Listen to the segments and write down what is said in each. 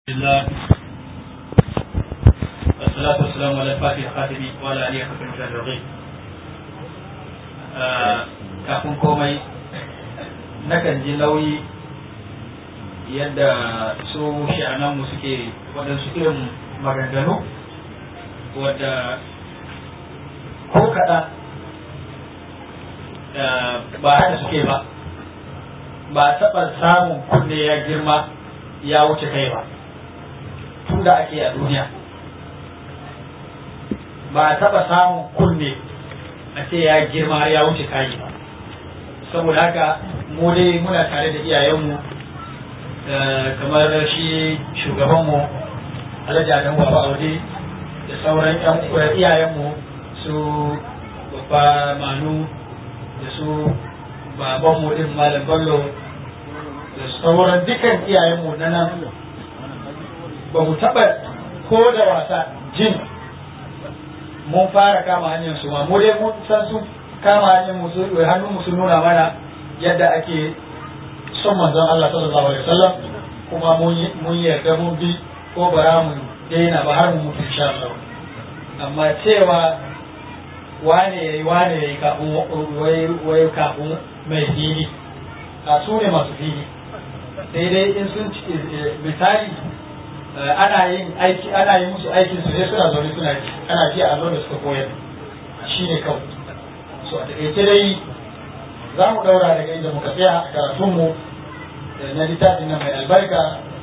الله والصلاة والسلام على الفاتح الخاتم وعلى آله وصحبه المجاهدين kafin komai nakan ji nauyi yadda su sha'ananmu suke waɗansu irin maganganu wadda ko kaɗan ba haka suke ba ba taɓa samun kunne ya girma ya wuce kai ba tun da ake a duniya ba a taɓa samun kunne a ce ya girma ya wuce kayi ba saboda haka mu dai muna tare da iyayenmu kamar shi shugabanmu alhaji adam baba aure da sauran iyayenmu su babba manu da su babanmu din malam bello da sauran dukan iyayenmu na nan ba mu taɓa ko da wasa jin mun fara kama hanyar su ma mu dai mun san su kama hanyar mu su hannun mu sun nuna mana yadda ake son manzon Allah sallallahu alaihi wasallam kuma mun yarda mun bi ko bara mu daina ba har mu mutu insha Allah amma cewa wane yayi wane yayi kafin wai wai kafin mai fili a su ne masu fili sai dai in sun misali ana yin aiki ana yi musu aikin su ne suna zaune suna ji ana ji a da suka koyar shi ne kawai so a taƙaice dai za mu ɗaura daga inda muka tsaya a karatunmu na littafin nan mai albarka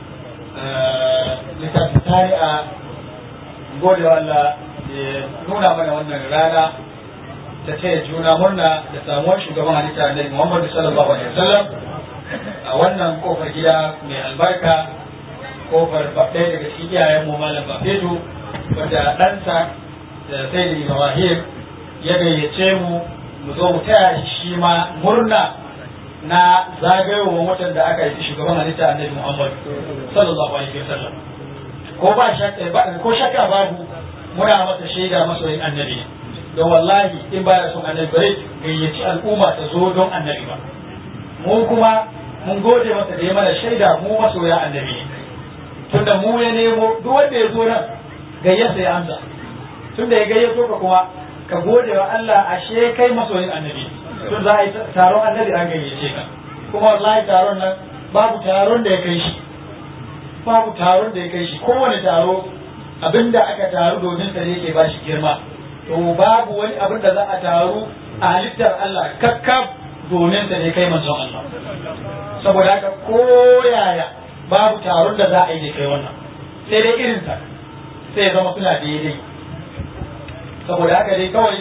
littafin tari'a gode wa Allah ya nuna mana wannan rana ta taya juna murna da samuwar shugaban halitta Annabi Muhammad sallallahu alaihi wasallam a wannan kofar gida mai albarka kofar ɗaya daga cikin iyayen mu malam Bafedu wanda ɗansa da sai da Ibrahim ya gayyace mu mu zo mu taya shi ma murna na zagayowar watan da aka yi shugaban halitta Annabi Muhammad sallallahu alaihi wasallam ko ba shakka ko shakka babu muna masa shaida masoyin annabi don wallahi in baya son annabi bare gayyaci al'umma ta zo don annabi ba mu kuma mun gode masa da ya mana shaida mu masoya annabi ne tunda mu ya nemo duk wanda ya zo nan gayyasa ya amsa tunda ya gayyato ka kuma ka gode wa Allah ashe kai masoyin annabi tun za a yi taron annabi an gayyace ka kuma wallahi taron nan babu taron da ya kai shi babu taron da ya kai shi kowane taro abinda aka taru domin sa yake ba shi girma to babu wani abin da za a taru a halittar Allah kakkab domin sa ne kai manzon Allah saboda haka ko yaya babu taron da za a yi da kai wannan sai dai irin sa sai zama suna daidai saboda haka dai kawai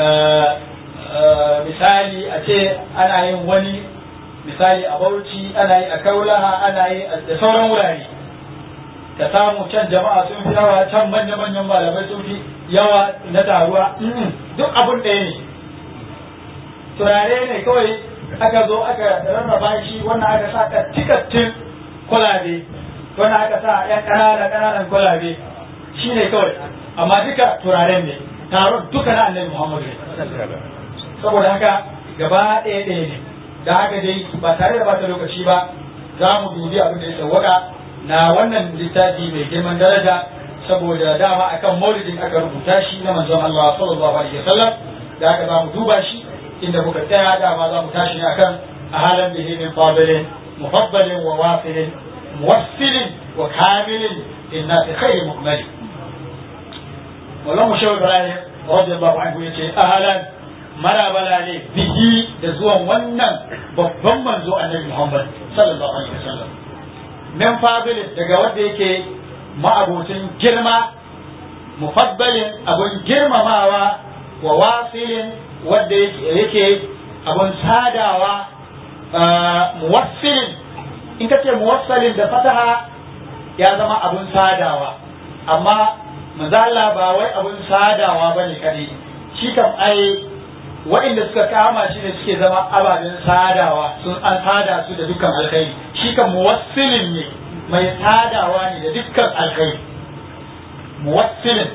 misali a ce ana yin wani misali a Bauchi ana yi a Kaulaha ana yi da sauran wurare ka samu can jama'a sun fi yawa can manya-manyan malamai sun fi yawa na taruwa duk abun ɗaya ne turare ne kawai aka zo aka rarraba shi wannan aka sa ka tikattun kwalabe wannan aka sa yan ƙanana ƙananan kwalabe shi ne kawai amma duka turaren ne taron duka na annabi muhammadu ne saboda haka gaba ɗaya ɗaya ne da haka dai ba tare da bata lokaci ba za mu dubi abin da ya sauwaka na wannan littafi mai girman daraja saboda dama akan maulidin aka rubuta shi na manzon Allah sallallahu alaihi wasallam da aka zamu duba shi inda muka tsaya dama za mu tashi ne akan ahalan bihi min fadilin mufaddalin wa wasilin muwassilin wa kamilin linnasi khayri mu'mali Maulana Shehu Ibrahim radiyallahu anhu yace ahalan marabala ne bihi da zuwan wannan babban manzo annabi Muhammad sallallahu alaihi wasallam min fadilin daga wanda yake ma'abocin girma mufaddalin abun girmamawa wa wasilin wanda yake abun sadawa muwassilin in ka ce muwassilin da fataha ya zama abun sadawa amma mazala ba wai abun sadawa ba ne kadai shi kam ai waɗanda suka kama shi ne suke zama ababen sadawa sun an sada su da dukkan alkhairi shi kan muwassilin ne mai sadawa ne da dukkan alkhairi muwassilin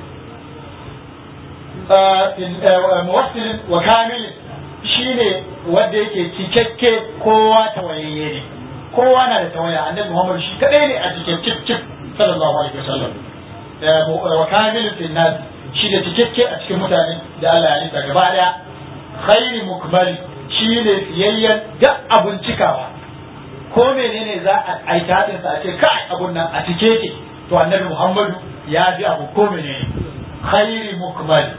muwassilin wa kamilin shi ne wanda yake cikakke kowa tawayayye ne kowa na da tawaya annabi Muhammad shi kadai ne a cikin cif cif sallallahu alaihi wasallam wa kamilun fil nas shi da cikakke a cikin mutane da Allah ya halitta gaba daya khairi mukmali shi ne fiyayyen da abun cikawa ko menene za a aika hadin sa a ce kai abun nan a cike ke to annabi Muhammadu ya bi abu ko menene khairi mukmali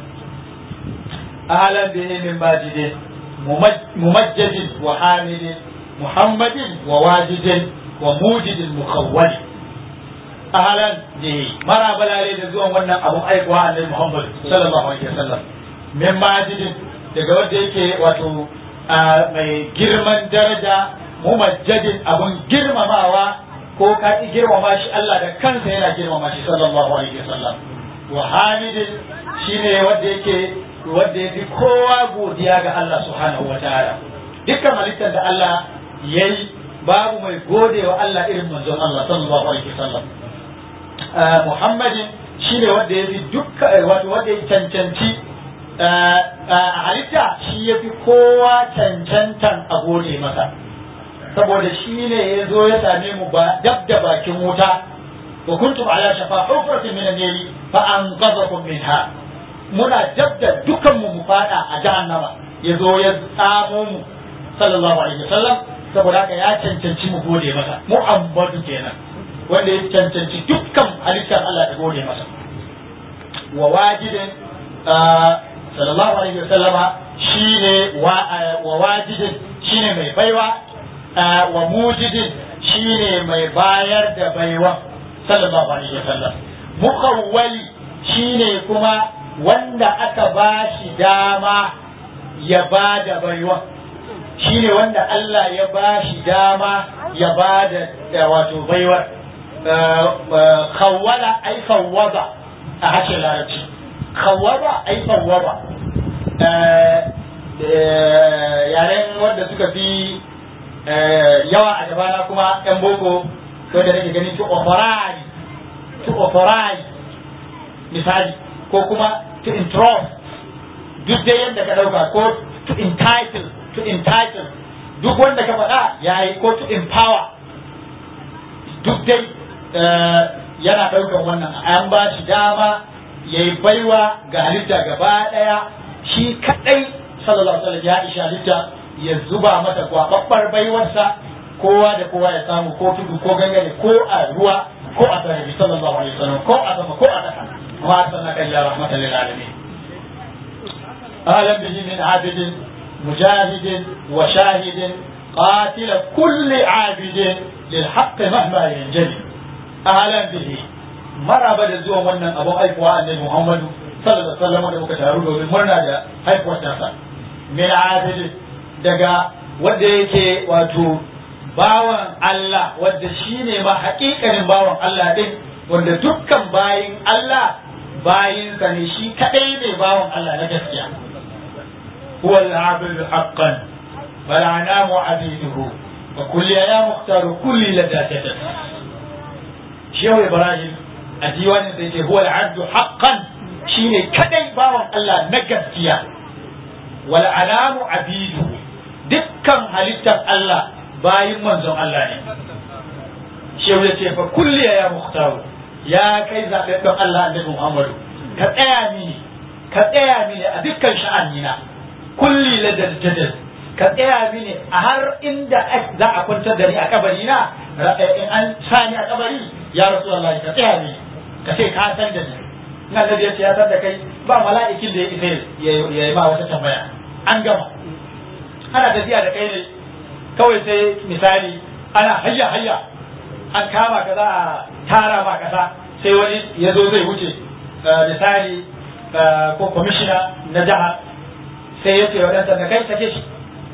ahlan bihi min majidin mumajjadin wa hamidin muhammadin wa wajidin wa mujidin mukhawwali ahlan bihi mara balale da zuwan wannan abun aikuwa annabi Muhammad sallallahu alaihi wasallam min majidin daga wanda yake wato mai girman daraja mumajjadin abun girmamawa ko ka ki girmama shi Allah da kansa yana girmama shi sallallahu alaihi wasallam wa hamidin shine wanda yake wanda yafi kowa godiya ga Allah subhanahu wataala dukkan halittar da Allah yayi babu mai gode wa Allah irin manzon Allah sallallahu alaihi wasallam Muhammadin shine wanda yafi dukkan wato wanda ya cancanci a halitta shi ya fi kowa cancantan a gode masa saboda shi ne ya zo ya same mu ba dab da bakin wuta wa kuntum ala shafa hufratin min an-nari fa anqadhakum minha muna dab da dukan mu mu fada a jahannama ya zo ya tsamo mu sallallahu alaihi wasallam saboda haka ya cancanci mu gode masa mu ambatu kenan wanda ya cancanci dukkan halittar Allah da gode masa wa wajidin sallallahu alaihi wasallama shine wa wajidin shine mai baiwa wa mujidin shine mai bayar da baiwa sallallahu alaihi wasallam mukawwali shine kuma wanda aka ba shi dama ya ba da baiwa shine wanda Allah ya ba shi dama ya ba da wato baiwar khawwala ai fawwada a harshen larabci khawwaba ai fawwaba yaren wanda suka fi yawa a gabana kuma yan boko wanda nake gani to oforai to oforai misali ko kuma to intrust duk dai yadda ka dauka ko to entitle to entitle duk wanda ka faɗa yayi ko to empower duk dai yana ɗaukan wannan an ba shi dama ya yi baiwa ga halitta gaba ɗaya shi kaɗai sallallahu alaihi ya isha halitta ya zuba mata gwababbar baiwarsa kowa da kowa ya samu ko tudu ko gangare ko a ruwa ko a sarari sallallahu alaihi wasallam ko a sama ko a ƙasa ma sanna kan ya rahmatan lil alamin alam bihi min abidin mujahidin wa shahidin قاتل كل عابد للحق مهما ينجلي أهلا به maraba da zuwan wannan abun aikuwa annabi Muhammadu sallallahu alaihi wasallam da muka taru domin murna da haifuwar tasa min adil daga wanda yake wato bawan Allah wanda shine ma hakikanin bawan Allah din wanda dukkan bayin Allah bayin sa ne shi kadai ne bawan Allah na gaskiya huwa al-abid haqqan bal anamu abiduhu wa kulli ya mukhtaru kulli ladatatan shehu Ibrahim a diwanin da yake huwa al-abdu haqqan shine kadai bawan Allah na gaskiya wal alamu abidu dukkan halittar Allah bayin manzon Allah ne shehu ya ce fa kulli ya muhtaru ya kai zaɓaɓɓen Allah annabi Muhammadu ka tsaya mini ka tsaya mini a dukkan sha'anina kulli ladal jadal ka tsaya mini a har inda za a kwantar da ni a kabari na in an sa ni a kabari ya rasulullahi ka tsaya mini ka ce ka san da ni in annabi ya ce ya san da kai ba mala'ikin da ya isa ya yi ma wata tambaya an gama ana tafiya da kai ne kawai sai misali ana hayya hayya an kama ka za a tara ma kasa sai wani ya zo zai wuce misali ko kwamishina na jiha sai ya ce wa ɗan sanda kai sake shi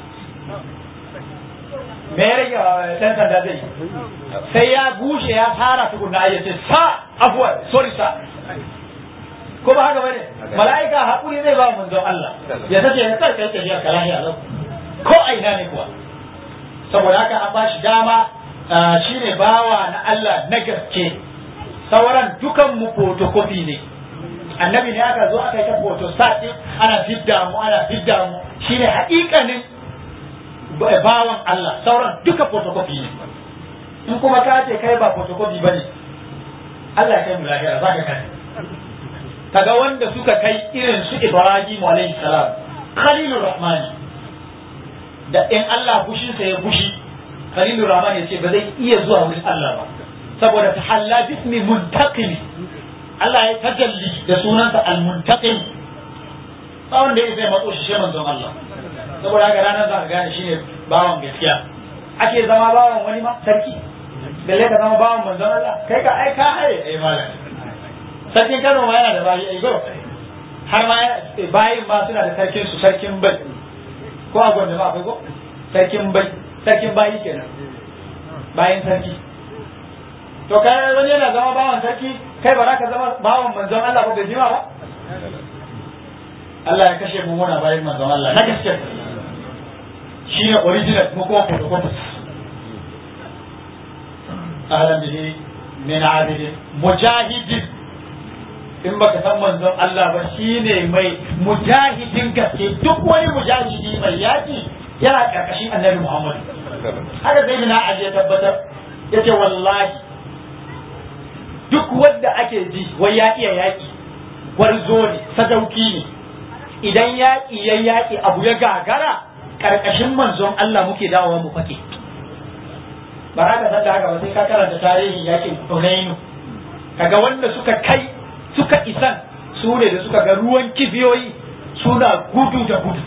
me ya rage ɗan sanda zai sai ya bushe ya fara tukunna ya ce sa afuwa sorry sa ko ba haka bane mala'ika haƙuri zai ba manzon Allah ya sace ya kai kai tafiya ka lahiya lau ko aina ne kuwa saboda haka an ba shi dama shine bawa na Allah na gaske sauran dukan mu photocopy ne annabi ne aka zo aka yi ta photo sati ana fidda mu ana fidda mu shine haƙiƙanin bawan Allah sauran duka photocopy ne in kuma ka ce kai ba photocopy bane Allah ya kai mu lahira za ka kai kaga wanda suka kai irin su Ibrahim alayhi salam Khalilur Rahman da in Allah fushinsa ya fushi Khalilur Rahman ya ce ba zai iya zuwa wurin Allah ba saboda ta halla bismi muntaqim Allah ya tajalli da sunansa al-muntaqim ba wanda ya zai matso shi shi manzon Allah saboda haka ranar za ka gane shine bawan gaskiya ake zama bawan wani ma sarki balle ka zama bawan manzon Allah kai ka ai ka haye ai malam sarkin Kano ma yana da bayi ai go har ma bayin ma suna da sarkin su sarkin bai ko a gwanda ma akwai ko sarkin bai sarkin bayi kenan bayin sarki to kai wani yana zama bawan sarki kai ba za ka zama bawan manzon Allah ba bai jima ba Allah ya kashe mu muna bayan manzon Allah na gaske shi ne original mu kuma photocopy ahlan bihi min abidi mujahidin in baka san manzon Allah ba shine mai mujahidin gaske duk wani mujahidi mai yaki yana karkashin annabi Muhammad haka sai na aje tabbatar yace wallahi duk wanda ake ji wai ya iya yaki gwarzo ne sadauki ne idan yaƙi ya yaƙi abu ya gagara ƙarƙashin manzon Allah muke dawowa mu fake ba za ka san da haka ba sai ka karanta tarihin yaƙin Hunainu kaga wanda suka kai suka isan su ne da suka ga ruwan kibiyoyi suna gudu da gudu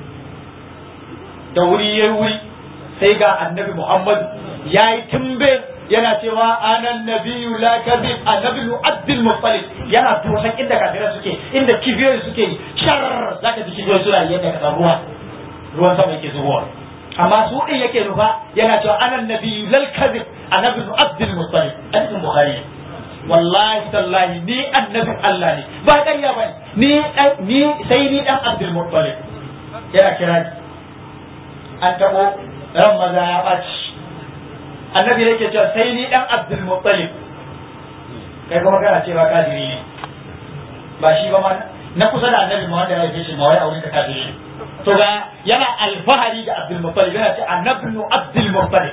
da wuri ya wuri sai ga annabi Muhammad ya yi tumbe yana cewa anan nabiyu la kadhib annabi abdul muttalib yana dosan inda kafirai suke inda kibiyoyi suke shar zaka ji kibiyoyi suna yadda ka ruwa ruwan sama yake zubowa amma su din yake nufa yana cewa anan nabiyu lal kadhib annabi abdul muttalib hadisin bukhari wallahi tallahi ni annabi Allah ne ba ƙarya bane ni ni sai ni dan abdul muttalib yana kira an tabo ran maza ya ɓaci annabi yake cewa sai ni dan Abdul Muttalib kai kuma kana cewa kafiri ne ba shi ba ma na kusa da annabi ma wanda ya haife shi ma wai auren ka kafiri to ga yana alfahari da Abdul Muttalib yana ce annabi Abdul Muttalib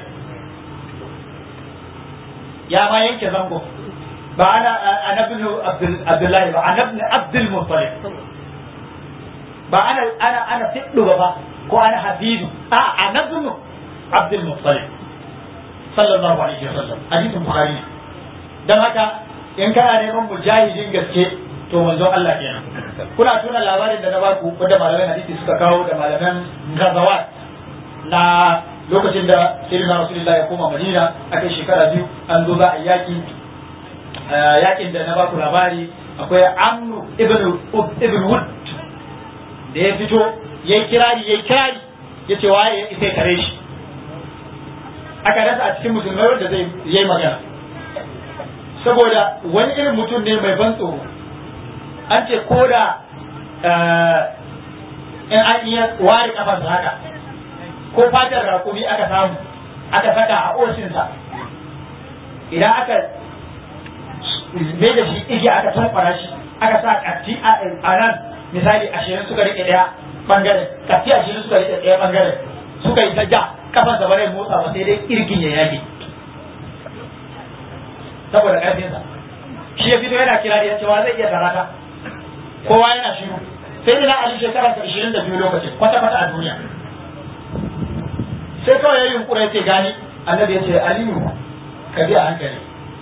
ya ma yanke zango ba ana annabi Abdul Abdullahi ba annabi Abdul Muttalib ba ana ana ana fiddu ba ko ana habibu a annabi Abdul Muttalib sallallahu alaihi wasallam hadisin bukhari dan haka in kana neman mujahidin gaske to manzon Allah kenan kuna tuna labarin da na ba ku wanda malaman hadisi suka kawo da malaman gazawat na lokacin da sayyidina rasulullahi ya koma madina akai shekara biyu an zo za a yaki yakin da na ba ku labari akwai amru ibn ibn wud da ya fito yayi kirari yayi kirari yace waye ya isa kare shi aka rasa a cikin musulmai wanda zai yi magana saboda wani irin mutum ne mai ban tsoro an ce ko da in an iya ware kafarsa haka ko fatar rakumi aka samu aka saka a oshinsa idan aka mai da shi igiya aka tankwara shi aka sa katti a nan misali ashirin suka rike daya bangaren katti ashirin suka rike daya bangaren suka yi ta ja kafansa ba zai motsa ba sai dai kirgin ya yage saboda karfinsa shi ya fito yana kira ya cewa zai iya tarata kowa yana shiru sai da na ali shekara ta ishirin da biyu lokacin kwata kwata a duniya sai kawai ya yi yunkura ya ce gani annabi ya ce aliyu ka bi a hankali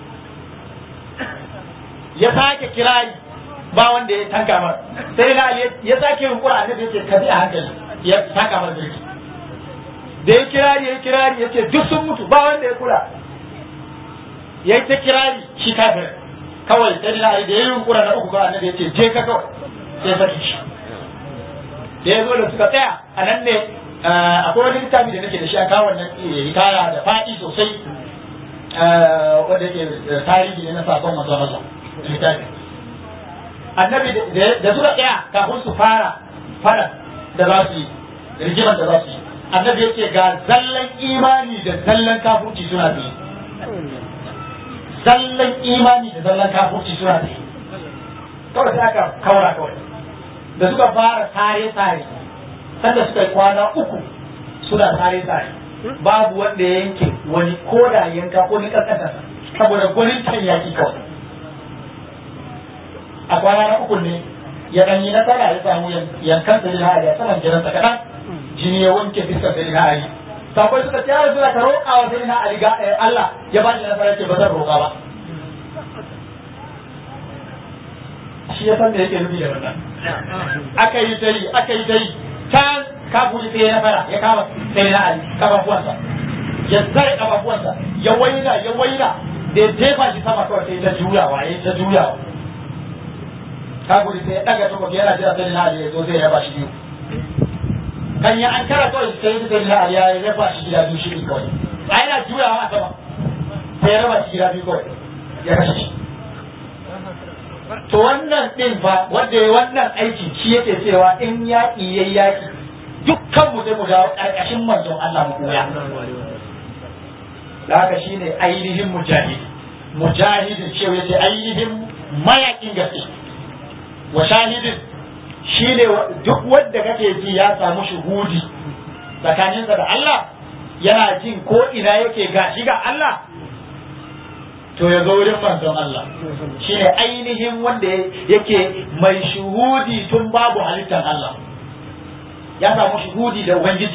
ya sake kirari ba wanda ya tanka mar sai na ali ya sake yunkura annabi ya ce ka bi a hankali ya tanka mar birki da ya kirari ya kirari ya ce duk sun mutu ba wanda ya kula ya yi ta kirari shi kafir kawai sai na da ya yi yunkura na uku kawai annabi ya ce je ka kawai sai saki shi da ya zo da suka tsaya a nan ne akwai wani littafi da nake da shi a kawo wannan hikaya da faɗi sosai wanda yake tarihi ne na sakon masu masu littafi annabi da suka tsaya kafin su fara fara da za su yi rigimar da za su yi annabi yake ga zallan imani da zallan kafurci suna biyu zallan imani da zallan kafurci suna biyu kawai sai aka kaura kawai da suka fara tare-tare sanda suka yi kwana uku suna tare-tare babu wanda ya yanke wani koda yanka ko ni kankata saboda gwanin can yaki kawai a kwana na uku ne ya dan yi nasara ya samu yankan da na ali a saman jiransa kaɗan jini ya wanke fiskar da na ali sabai suka ce ya rasu ka roƙa wa sai na ali ga Allah ya ba shi nasara ce ba zan roƙa ba shi ya san da yake nufi da wannan aka yi ta yi aka yi ta yi can kafuri sai ya fara ya kama sai na ali kafafuwansa ya zare kafafuwansa ya waina ya waina da ya jefa shi sama kawai sai ta juyawa ya ta juyawa kafuri sai ya daga takobi yana jira sai na ali ya zo zai raba shi biyu kan ya an kara kawai sai sai na ali ya raba shi gida biyu shi kawai a yana juyawa a sama sai ya raba shi gida biyu kawai ya kashe shi to wannan din fa wanda ya wannan aiki shi yake cewa in yaƙi yayi yaƙi dukkan mu sai mu dawo ƙarƙashin manzon Allah mu koya da haka shine ainihin mujahid mujahidin shi yace ainihin mayaƙin gaske wa shahidin shine duk wanda kake ji ya samu shuhudi tsakaninsa da Allah yana jin ko ina yake gashi ga Allah to ya zo wurin manzon Allah shi ne ainihin wanda yake mai shuhudi tun babu halittar Allah ya samu shuhudi da Ubangiji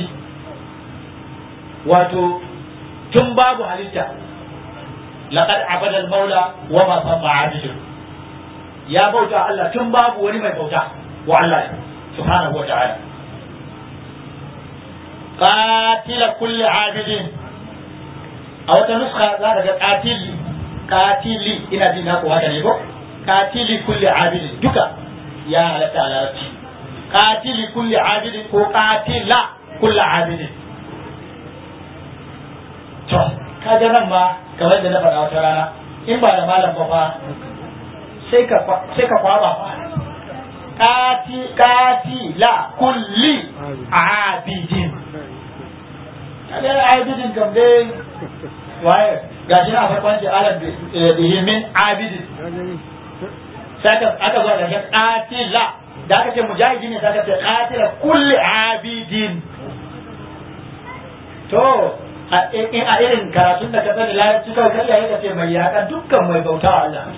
wato tun babu halitta laqad abada al-maula wa ma sabba abidu ya bauta Allah tun babu wani mai bauta wa Allah subhanahu wa ta'ala qatila kulli abidin a wata nuska za ka ga qatili katili ina jin naku haka ne ko katili kulli abidin duka ya halatta a larabci katili kulli abidin ko katila kulli abidin to kaga nan ma kamar da na faɗa wata rana in ba da malam ba fa sai ka sai ka kwaba fa kati katila kulli abidin kaga abidin kam dai waye gashi na farkon ce alam bihi min abidin sai aka zo da shi qatila da aka ce mujahidi ne sai aka ce qatila kulli abidin to in a irin karatun da ka sani larabci kawai kai yayi ka ce mai yaƙa dukkan mai bauta wa Allah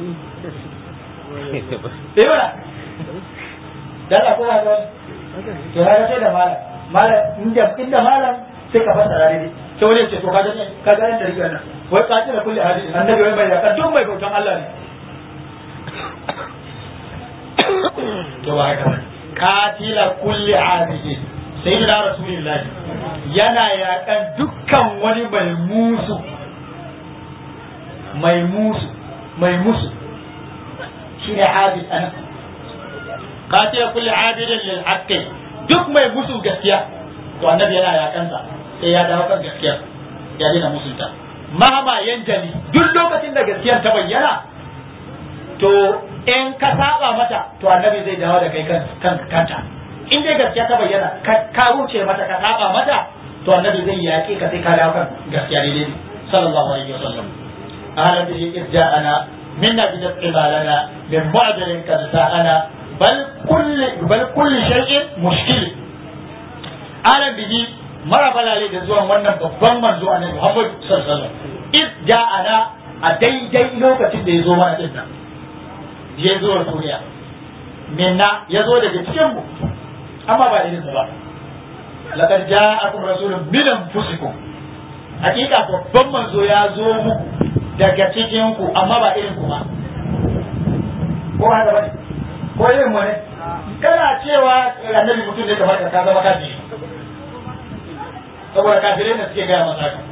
eh wala dan ko ba to ya ce da malam malam inda inda malam sai ka fassara ne sai wani ce to ka gane ka gane da riga nan wai ka tira kulli hadisi annabi wai mai yaƙa duk mai bautan Allah ne to ba haka ba katila kulli abidi sayyidina rasulullah yana yakan dukkan wani mai musu mai musu mai musu shine abid ana katila kulli abidin lil haqqi duk mai musu gaskiya to annabi yana yakansa sai ya dawo kan gaskiya ya dina musunta mahama yanjali duk lokacin da gaskiyar ta bayyana to in ka saba mata to annabi zai dawo da kai kan kanta in dai gaskiya ta bayyana ka wuce mata ka saba mata to annabi zai yaƙe ka sai ka dawo kan gaskiya daidai sallallahu alaihi wasallam ahlan bihi irja'ana minna bi qibalana min mu'adalin kad sa'ana bal kulli bal kulli shay'in mushkil ahlan bihi mara balale da zuwan wannan babban manzo annabi Muhammad sallallahu alaihi wasallam irja'ana a daidai lokacin da ya zo mana din nan ya zo wa duniya minna ya zo daga cikin mu amma ba irin ba laqad ja'akum rasulun min anfusikum hakika babban manzo ya zo muku daga cikin ku amma ba irin ku ba ko haka bane ko irin mu ne kana cewa annabi mutum ne kamar ka zama kafiri saboda kafirai ne suke gaya masa haka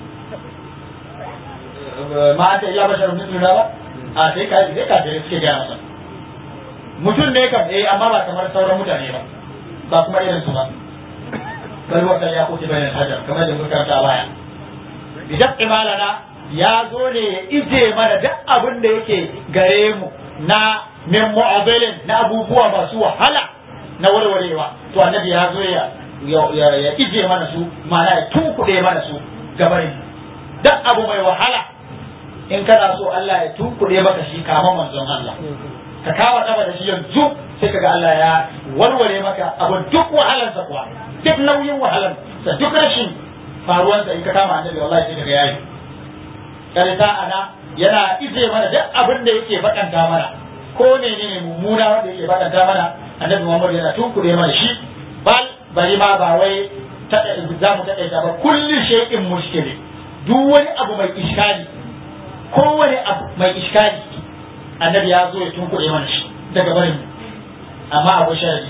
ma anta illa basharun mithluna ba a sai kafirai kafirai suke gaya masa mutum ne kam eh amma ba kamar sauran mutane ba ba kuma irin su ba bal wa ya kuti bayan hajar kamar da muka karanta baya bidan imalana ya zo ne ya ije mana duk abin da yake gare mu na min mu'abalin na abubuwa masu wahala na warwarewa to annabi ya zo ya ya ije mana su ma'ana ya tunkuɗe mana su gabarin duk abu mai wahala in kana so Allah ya tunkuɗe maka shi kama manzon Allah ka kawo kafa da shi yanzu sai kaga Allah ya warware maka abu duk wahalansa kuwa duk nauyin wahalan sa duk rashin faruwansa in ka kama annabi wallahi sai kaga yayi karita ana yana ije mana duk abin da yake bakanta mana ko menene mummuna wanda yake bakanta mana annabi Muhammad yana tunkure mana shi bal bari ma ba wai za mu taɗaita ba kulli shay'in mushkili duk wani abu mai iskali kowane abu mai iskali annabi ya zo ya tunkure mana shi daga barin amma abu sharri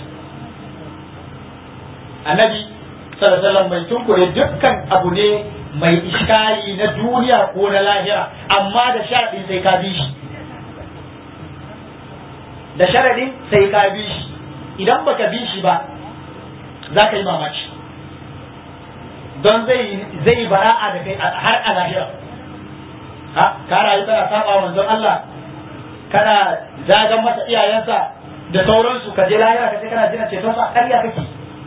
annabi sallallahu alaihi mai tunkure dukkan abu ne mai iskali na duniya ko na lahira amma da sharadin sai ka bi shi da sharadin sai ka bi shi idan baka bi shi ba za ka yi mamaki don zai zai bara'a da kai har a lahira ha ka rayu kana saba manzon Allah kana zagan masa iyayensa da sauransu ka je lahira ka ce kana jina ceton sa ƙarya kake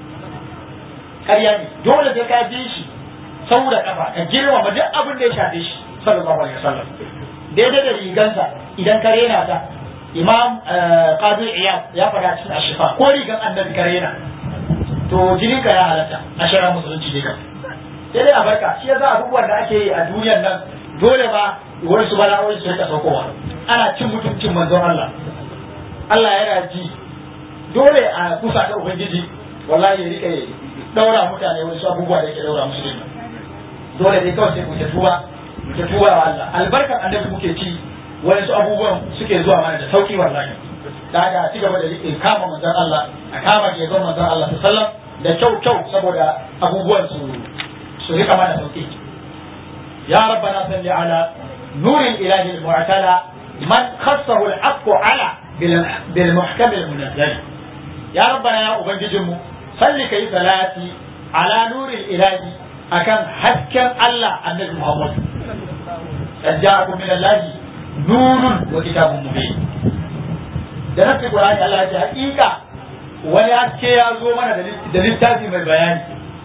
ƙarya ne dole sai ka bi shi sau da kafa ka girmama duk abin da ya shafe shi sallallahu alaihi wasallam daidai da rigansa idan ka rena ta imam qadi iyad ya faɗa cikin ashifa ko rigan annabi ka rena to jinin ka ya halatta a shirin musulunci ne kan sai dai a barka shi yasa abubuwan da ake yi a duniyar nan dole ma wani su bala'o'i su rika saukowa ana cin mutuncin manzon Allah Allah yana ji dole a kusa da ubangiji wallahi ya rike daura mutane wani su abubuwa da yake daura musu din dole dai kawai sai ku ta tuba ku ta tuba wa Allah albarkar annabi muke ci wani su abubuwan suke zuwa mana da sauki wallahi da haka a ci gaba da rike kama manzon Allah a kama ke zon manzon Allah sallallahu da kyau kyau saboda abubuwan su su rika mana sauki ya rabbana salli ala nuril ilahi al-mu'tala man khassahu al-haqqu ala bil muhkam al-munazzal ya rabbana ya ubangijinmu salli kai salati ala nuril ilahi akan hasken Allah annabi Muhammad qad ja'akum min Allah nurun wa kitabun mubin da nafi Qur'ani Allah ya ce hakika wani haske ya zo mana da littafi mai bayani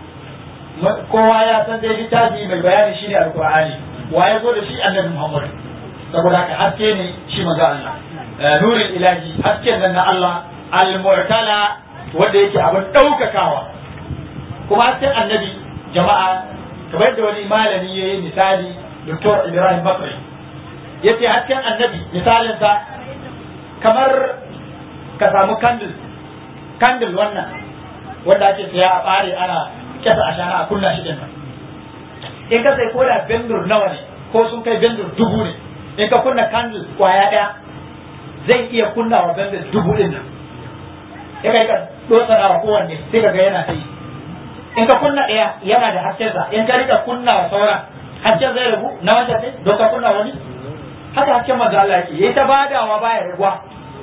kowa ya san dai littafi mai bayani shine alqur'ani wa ya zo da shi annabi Muhammad saboda haka haske ne shi manzo Allah nurul ilahi hasken nan na Allah al-mu'tala wanda yake abin daukakawa kuma hasken annabi jama'a kamar yadda wani malami ya yi misali Dr. Ibrahim Bakri yace hasken annabi misalin sa kamar ka samu candle candle wannan wanda ake saya a bare ana kasa ashana a kunna shi din nan in ka sai koda bendur nawa ne ko sun kai bendur dubu ne in ka kunna candle kwaya daya zai iya kunna wa bendur dubu din nan in kai ka dotsa wa kowanne sai ka ga yana ta yi in ka kunna daya yana da haskensa in ka rika kunna wa sauran hasken zai rabu na wancan sai don ka kunna wani haka hasken manzo Allah yake yayi ta badawa baya raguwa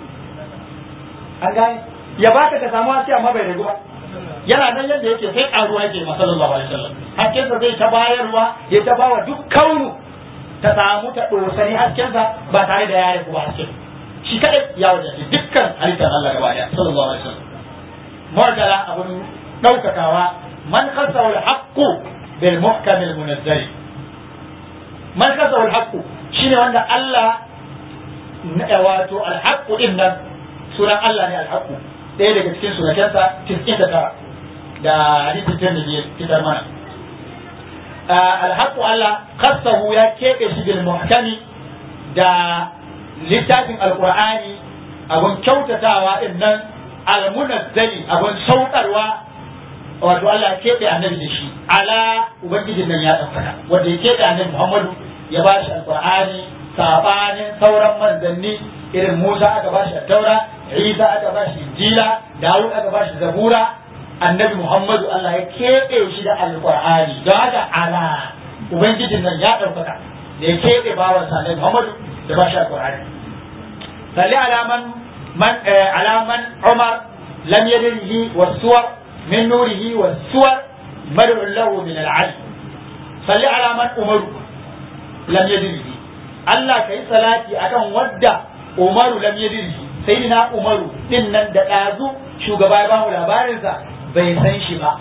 an gane ya baka ka samu haske amma bai ragu ba yana nan yadda yake sai karuwa yake ma sallallahu alaihi wasallam hakkinsa zai ta bayarwa ya ta bawa duk kaunu ta samu ta dosani hakkinsa ba tare da ya ragu ba hakkin shi kadai ya wajen dukkan halittar Allah gaba daya sallallahu alaihi wasallam mu'tala abun daukakawa man khassa al haqqu bil muhkam al munazzal man khassa al haqqu shine wanda Allah wato al haqqu din nan sunan Allah ne al haqqu ɗaya daga cikin sunakensa tis'in da tara da hadisin tirmidhi ya fitar mana alhaqu Allah khassahu ya keɓe shi bil muhkami da littafin alqur'ani abun kyautatawa din nan almunazzali abun saukarwa wato Allah ya keɓe annabi da shi ala ubangijin nan ya ɗaukaka wanda ya keɓe annabi Muhammadu ya ba shi alqur'ani sabanin sauran manzanni irin Musa aka ba shi taura Isa aka ba shi Injila Dawud aka ba shi Zabura annabi Muhammadu Allah ya keɓe shi da alƙur'ani don haka ala ubangijin nan ya ɗaukaka da ya keɓe bawansa annabi Muhammadu da ba shi alƙur'ani salli alaman man alaman Umar lam yadrihi was-suwar min nurihi was-suwar mar'un lahu min al-'ali salli alaman Umaru lam yadrihi Allah kai salati akan wadda Umaru lam yadrihi sayyidina Umaru din nan da ɗazu shugaba ya bamu labarinsa bai san shi ba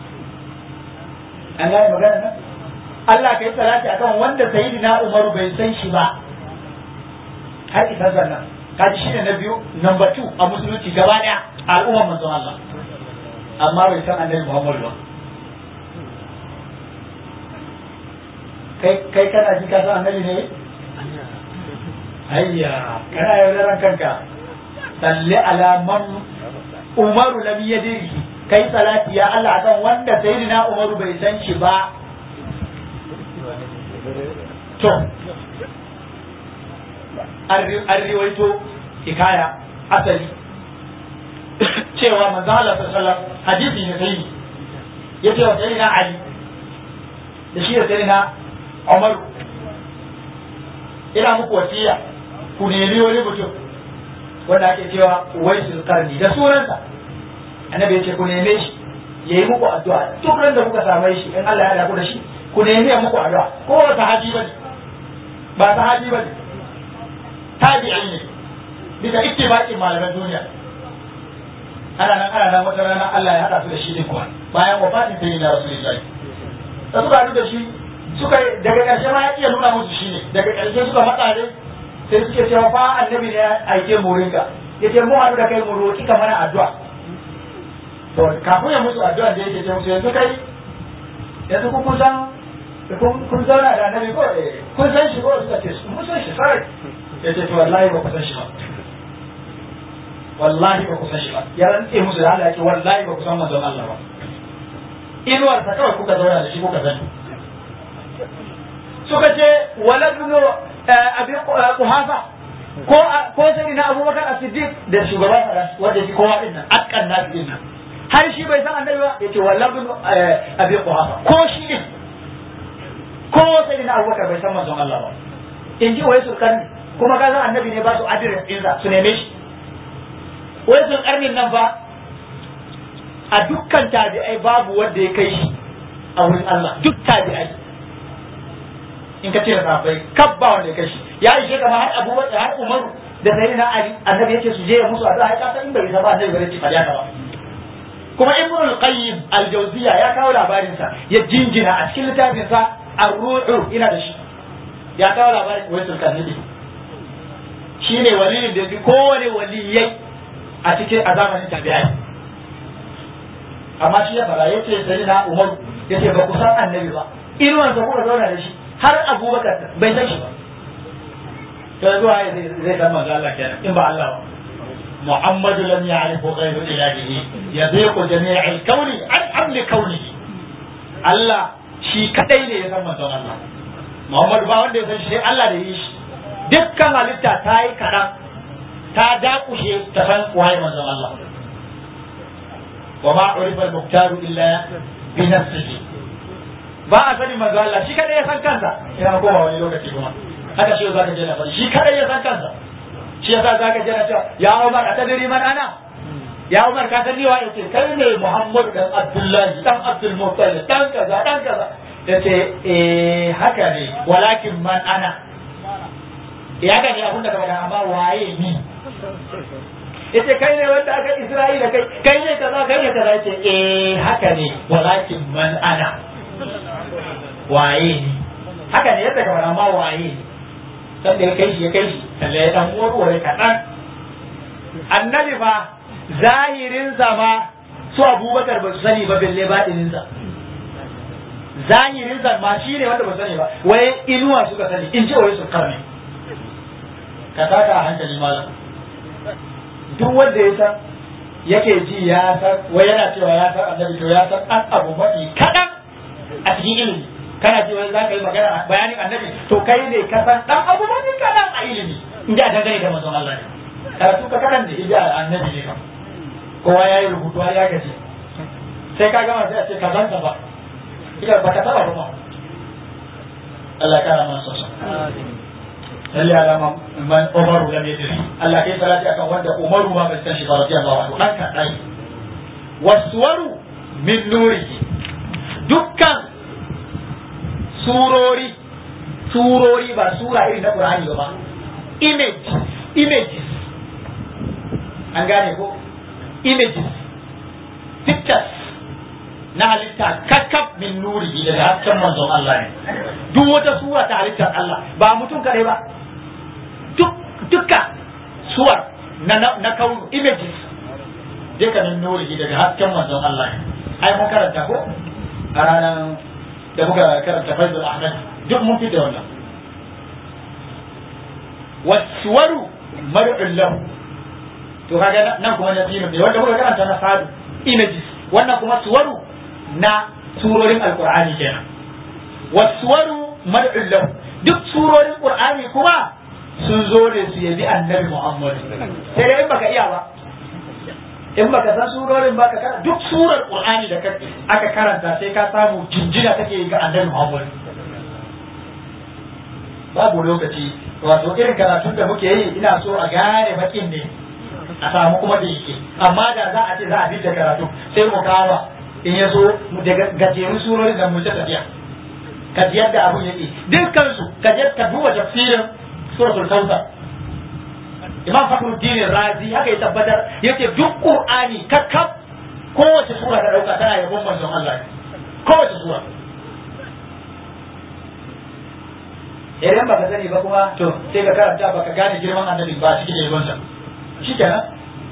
an gane magana nan Allah ka yi salati akan wanda sayyidina Umaru bai san shi ba har isa zannan kaji shine na biyu number two a musulunci gaba daya a al'ummar manzon Allah amma bai san annabi Muhammadu ba kai kai kana ji ka san annabi ne ayya kana yaudaran kanka salli ala man umaru lam yadri kai salati ya Allah akan wanda sayyidina umaru bai san shi ba to an riwaito hikaya asali cewa manzo Allah sallallahu alaihi wasallam hadisi ne sai ya ce wa sayyidina Ali da shi da sayyidina Umar ina muku wasiya ku nemi wani mutum wanda ake cewa Uwaisul Qarni da sunansa annabi ya ce ku neme shi yayi muku addu'a duk ran da kuka same shi in Allah ya daku da shi ku nemi ya muku addu'a ko ba sahabi bane ba sahabi bane tabi'i ne bisa ittifaqin malaman duniya ana nan ana nan wata rana Allah ya hada su da shi din kuwa bayan wafatin sai na rasulullahi da suka haɗu da shi suka daga ƙarshe ma ya iya nuna musu shi ne daga ƙarshe suka matsa ne sai suke cewa fa annabi ne ya aike mu rinka yace mu haɗu da kai mu roki ka mana addu'a to kafin ya musu addu'a da yake ce musu yanzu kai yanzu ku kun san kun zauna da annabi ko kun san shi ko suka ce mun san shi sai yace to wallahi ba ku san shi ba wallahi ba ku san shi ba ya rantse musu da Allah yake wallahi ba ku san manzon Allah ba inuwar ta kawai kuka zauna da shi kuka sani suka ce waladnu abi quhafa ko ko sai na Abubakar As-Siddiq da shugaban wanda shi kowa din nan akkan nasu din nan har shi bai san annabi ba yace waladnu abi quhafa ko shi din ko sai na Abubakar bai san manzon Allah ba in ji wai sulkan kuma kaza annabi ne ba su adirin ɗinsa su neme shi wai sun karnin nan ba a dukkan tabi'ai babu wanda ya kai shi a wurin Allah duk tabi'ai in ka ce da sahabbai kabba wanda ya kai shi ya ishe kama har Abu Bakar har Umaru da Sayyidina Ali annabi yace su je ya musu addu'a ka san in bai zaba annabi bare ci fadiya ka ba kuma Ibn al-Qayyim al-Jawziyya ya kawo labarin sa ya jinjina a cikin littafin sa Ar-Ruhu ina da shi ya kawo labarin Waisul Karnabi shine waliyin da bi kowane waliyai a cikin a zamanin tabi'ai amma shi ya fara yace sai na Umar yace ba ku san annabi ba inuwan sa kuka zauna da shi har Abubakar bai san shi ba to zuwa zai san manzo Allah kenan in ba Allah ba محمد لم يعرف غير إلهه يضيق جميع الكون عن حمل كونه الله shi kadai ne ya san manzon Allah Muhammad ba wanda ya san shi Allah da yi shi dukkan halitta ta yi kaɗan ta dakushe ta san waye manzon Allah wa ma urifa al-muqtaru illa bi nafsihi ba a sani manzon Allah shi kadai ya san kansa ina koma wani lokaci kuma haka shi zaka je na fari shi kadai ya san kansa shi yasa zaka je na cewa ya Umar a tadiri man ana ya Umar ka san ni wa yace kai ne Muhammad dan Abdullahi dan Abdul Muttalib dan kaza dan kaza yace eh haka ne walakin man ana ya ga ne abunda ka faɗa amma waye ni yace kai ne wanda aka Isra'ila kai kai ne kaza kai ne kaza yace eh haka ne walakin man ana waye ni haka ne yadda ka faɗa amma waye ni san da ya kai shi ya kai shi kalle ya dan warware kaɗan annabi fa zahirinsa ma su abubakar ba su sani ba belle baɗininsa zahirinsa ma shi ne wanda ba sani ba wai inuwa suka sani in ce wai su karne ka taka a hankali malam duk wanda ya san yake ji ya san wai yana cewa ya san annabi to ya san an abu mafi kaɗan a cikin ilimi kana ce wai za ka yi magana bayanin annabi to kai ne ka san ɗan abu mafi kaɗan a ilimi in ji a dangane da manzon Allah ne karatu ka kaɗan da ija annabi ne kam kowa ya yi rubutu har ya gaji sai ka gama sai a ce ka zanta ba ita ba ka taba ba ma Allah ya kara mana sosa lalle alama man umaru lam yadri Allah kai salati akan wanda umaru ma bai san shi ba radiyallahu anhu dan ka dai waswaru min nurihi dukkan surori surori ba sura irin na Qur'ani ba image images an gane ko images pictures na halitta kakkaf min nuri daga hasken manzon Allah ne duk wata sura ta halittar Allah ba mutum kadai ba duk dukka suwar na na kaunu images duka min nuri daga hasken manzon Allah ne ai mun karanta ko a ranar da muka karanta Faizul Ahmad duk mun fi da wannan wasuwaru mar'un lahu to kaga nan kuma na sinu ne wanda muka karanta na sadu images wannan kuma suwaru na surorin alqur'ani kenan wasuwaru mad'ul lahu duk surorin qur'ani kuma sun zo ne su yabi annabi muhammad sai dai in baka iya ba in baka san surorin baka karanta duk surar qur'ani da aka karanta sai ka samu jinjina take ga annabi muhammad babu lokaci wato irin karatun da muke yi ina so a gane bakin ne a samu kuma da yake amma da za a ce za a bi da karatu sai mu kama in ya so daga gajerun surorin da mu ta tafiya ka ji yadda abun yake dukkan su ka je ka duba tafsirin suratul kautsar imam fakhruddin razi haka ya tabbatar yace duk qur'ani kakkab kowace sura ka dauka tana yabon manzon Allah kowace sura idan baka sani ba kuma to sai ka karanta baka gane girman annabi ba cikin yabon sa shikenan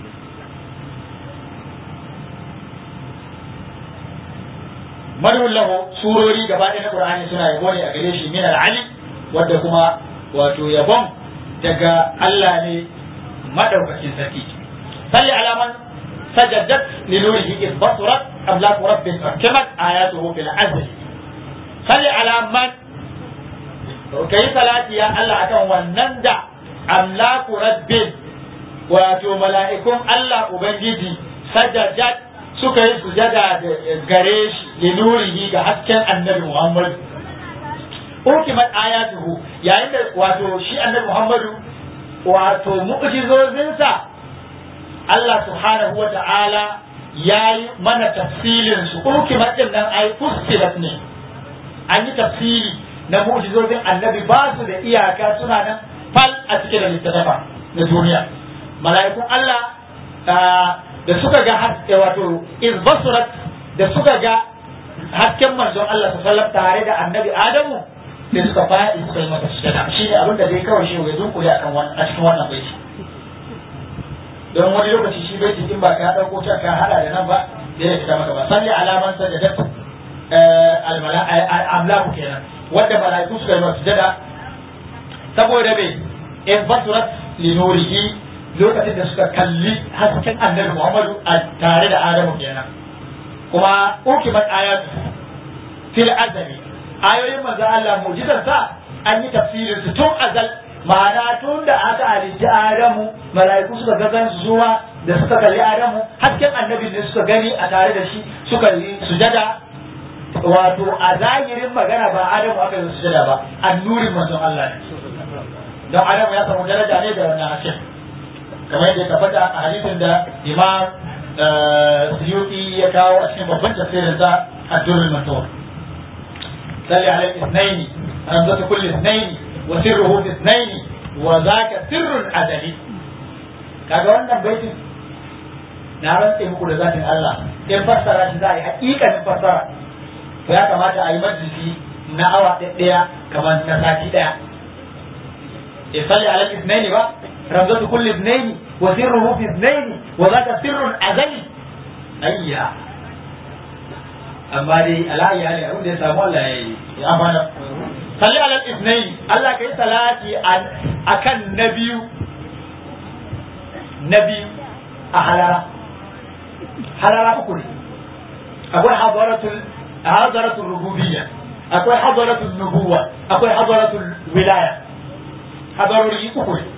madhul lahu surori gaba ɗaya na qur'ani suna yabo ne a gare shi min al-ali wanda kuma wato yabon daga Allah ne madaukakin sarki salli alaman sajadat li nurihi id basurat amlaku rabbin ahkamat ayatuhu fil azl salli alaman kai salati ya Allah akan wannan da amlaku rabbin wato mala'ikun Allah ubangiji sajadat suka yi sujada gare shi li nurihi ga hasken annabi Muhammad ukimat ayatuhu yayin da wato shi annabi Muhammadu wato mu'jizozinsa Allah subhanahu wa ta'ala ya yi mana tafsilin su ukimat din nan ai fustilat ne an yi tafsiri na mu'jizozin annabi ba su da iyaka suna nan fal a cikin da littattafa na duniya mala'ikun Allah da suka ga haske wato izbasurat da suka ga hasken manzon Allah sallallahu tare da annabi Adamu da suka faɗi suka yi mata sujada shi ne abin da dai kawai shi ya dunkule akan wannan a cikin wannan baiti don wani lokaci shi baiti in ba ka dauko ta ka hada da nan ba da ya fita maka ba salli alaman sajadat amlaku kenan wanda malaiku suka yi mata sujada saboda me in basurat li nurihi lokacin da suka kalli hasken annabi Muhammadu a tare da Adamu kenan kuma ukimat ayatu fil azali ayoyin manzo Allah mu'jizar sa an yi tafsirin su tun azal ma'ana tun da aka halitta Adamu mala'iku suka ga gan zuwa da suka kalli Adamu hasken annabi ne suka gani a tare da shi suka yi sujada wato a zahirin magana ba Adamu aka yi sujada ba annurin manzon Allah ne don Adamu ya samu daraja ne da wannan hasken kamar yadda ya tabbata a hadisin da Imam Suyuti ya kawo a cikin babban tafsirin sa Ad-Durrul Mansur صل على الاثنين همزة كل اثنين وسره في اثنين وذاك سر أزلي kaga wannan baitin na rantse muku da zatin Allah in fassara shi za a yi hakikanin fassara to ya kamata a yi majalisi na awa ɗaya kamar na sati ɗaya ya salli ala ithnaini ba ramzatu kulli ithnaini wa sirruhu fi ithnaini wa zaka sirrun azali ayya amma dai alayi hali abin da ya samu Allah ya yi ya amana salli ala isnaini Allah kai salati akan na biyu na biyu a halara halara uku ne akwai hadaratul hadaratul rububiyya akwai hadaratul nubuwa akwai hadaratul wilaya hadarori uku ne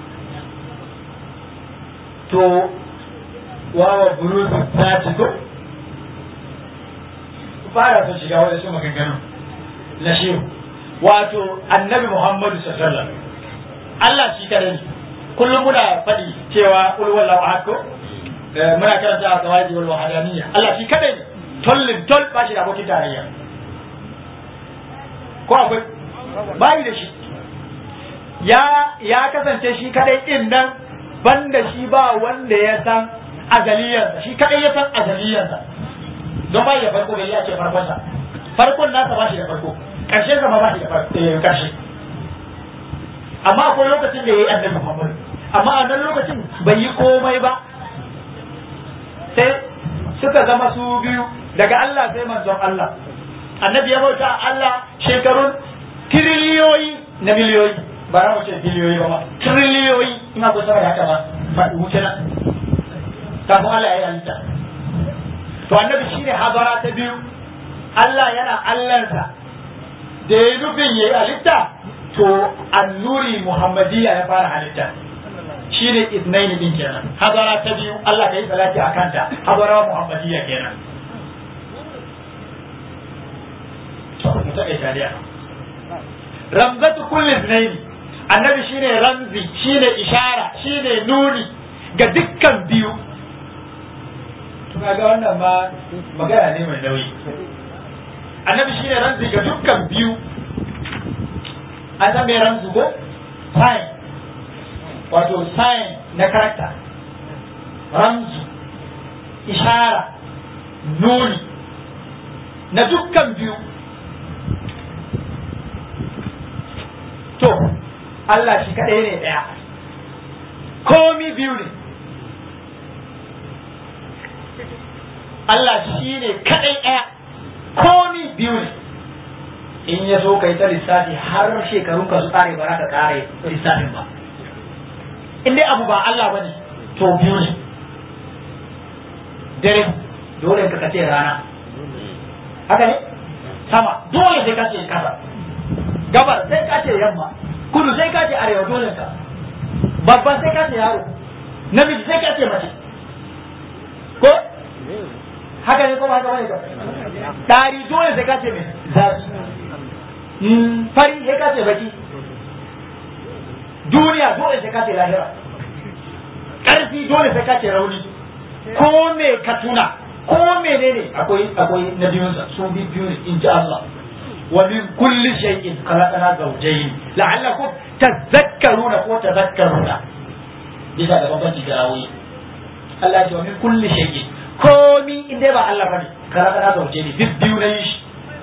to wawa bulutu ta ci ko fara son shiga wani su maganganu na shehu wato annabi muhammadu sallallahu Allah shi kare ne kullum muna faɗi cewa kul wallahu ahad ko muna karanta a qawaidi wal wahdaniyya Allah shi kare ne tollin tol ba shi da abokin tarayya ko akwai bayi da shi ya ya kasance shi kadai din nan banda shi ba wanda ya san azaliyarsa shi kadai ya san azaliyarsa don bai da farko bai ya ce farkonsa farkon nasa ba shi da farko ƙarshen sa ba shi da ƙarshe amma akwai lokacin da ya yi annabi Muhammad amma a nan lokacin bai yi komai ba sai suka zama su biyu daga Allah sai manzon Allah annabi ya bauta Allah shekarun tiriliyoyi na miliyoyi ba na wuce biliyoyi ba ma tiriliyoyi ina ko sama da haka ba faɗi wuce na kafin Allah ya yi halitta to annabi shine habara ta biyu Allah yana Allahnsa da ya nufin ya yi halitta to annuri muhammadiyya ya fara halitta shine isnaini din kenan habara ta biyu Allah ka yi salati a kanta habara muhammadiyya kenan to mu taƙaita dai ramzatu kulli isnaini annabi shine ramzi shine ishara shine nuni ga dukkan biyu to kaga wannan ma magana ne mai nauyi annabi shine ramzi ga dukkan biyu an san me ramzu ko sign wato sign na karakta ramzu ishara nuni na dukkan biyu to Allah shi kaɗai ne ɗaya komi biyu ne Allah shi ne kaɗai ɗaya komi biyu ne in ya so kai ta lissafi har shekarun ka su kare ba za ka kare lissafin ba in dai abu ba Allah ba ne to biyu ne dare dole ka kace rana haka ne sama dole sai ka ce kasa gabar sai ka ce yamma kudu sai ka ce arewa dole ka babban sai ka ce yaro namiji sai ka ce mace ko haka ne ko ba haka bane ka dari dole sai ka ce mai zafi fari sai ka ce baki duniya dole sai ka ce lahira ƙarfi dole sai ka ce rauni ko me ka tuna ko menene akwai akwai na biyunsa su bi biyu ne in ji Allah wa min kulli shay'in khalaqna zawjayn la'allakum tadhakkaruna ko tadhakkaruna bisa ga bambanci da rawi Allah ya ce wa min kulli shay'in komi in dai ba Allah bane khalaqna zawjayn duk biyu na yi shi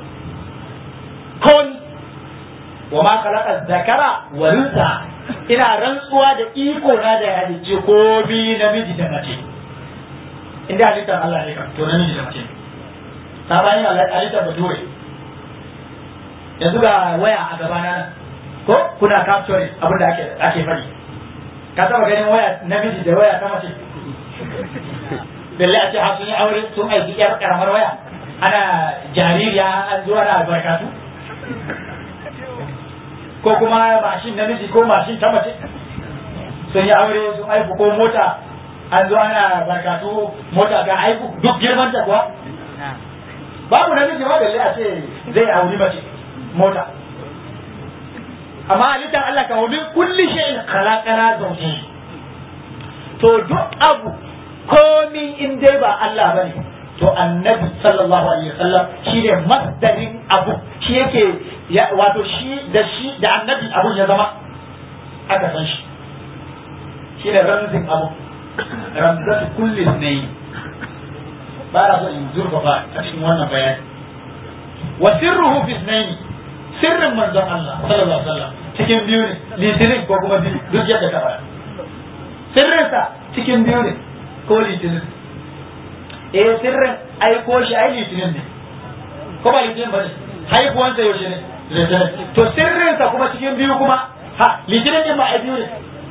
komi wa ma khalaqa dhakara wa unsa ina rantsuwa da iko na da ya halicce komi namiji da mace inda halittar Allah ne kan to namiji da mace ta bayan halittar ba dole yanzu ga waya a gaba na ko kuna capturing abin da ake ake fadi ka taba ganin waya namiji da waya ta mace balle a ce har sun yi aure sun aiki yar karamar waya ana jaririya an zuwa na albarkatu ko kuma mashin namiji ko mashin ta mace sun yi aure sun aiku ko mota an zo ana barkatu mota ga aiku duk girman ta kuwa babu namiji ba balle a ce zai auri mace mota amma halittar Allah ka wani kulli shay'in khalaqana zawji to duk abu komi in dai ba Allah bane to annabi sallallahu alaihi wasallam shine masdarin abu shi yake wato shi da shi da annabi abun ya zama aka san shi shine ramzin abu ramzatu kulli ne ba na so in zurfafa a cikin wannan bayani wa sirruhu fi ithnaini sirrin manzon Allah sallallahu alaihi wasallam cikin biyu ne litinin ko kuma biyu duk yadda ta fara sirrinsa cikin biyu ne ko litinin eh sirrin aiko shi ai litinin ne ko ba litinin ba ne haihuwansa yaushe ne litinin to sirrinsa kuma cikin biyu kuma ha litinin din ba ai biyu ne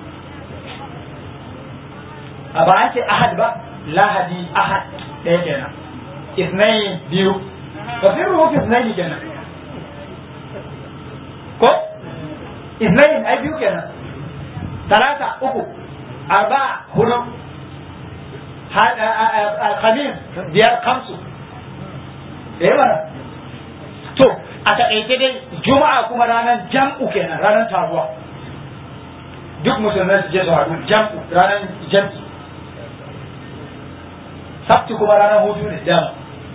a ba an ce ahad ba lahadi ahad ɗaya kenan isnai biyu ba sirruhu fi isnai kenan ko isnai ai biyu kenan talata uku arba hudu alhamis biyar kamsu eh mana to a taƙaice dai juma'a kuma ranar jam'u kenan ranar taruwa duk musulmai su je su haɗu jam'u ranar jam'i sabti kuma ranar hutu ne dama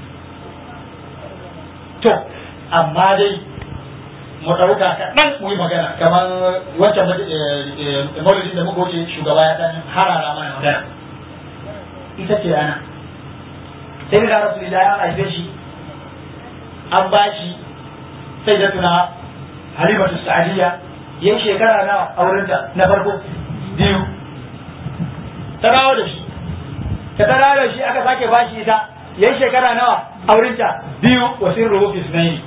to amma dai mu ɗauka kaɗan mu yi magana kamar wancan maulidin da muka wuce shugaba ya ɗan harara mana magana ita ce ana sai da rasu da ya haife shi an ba shi sai da tuna halimatu sa'adiyya yin shekara na aurenta na farko biyu ta dawo da shi ta dawo da shi aka sake ba shi ita yin shekara nawa aurenta biyu wasin ruhufis na yi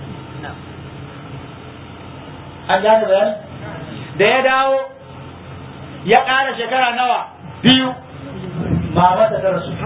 an gane bayani da ya dawo ya ƙara shekara nawa biyu mamarsa ta rasu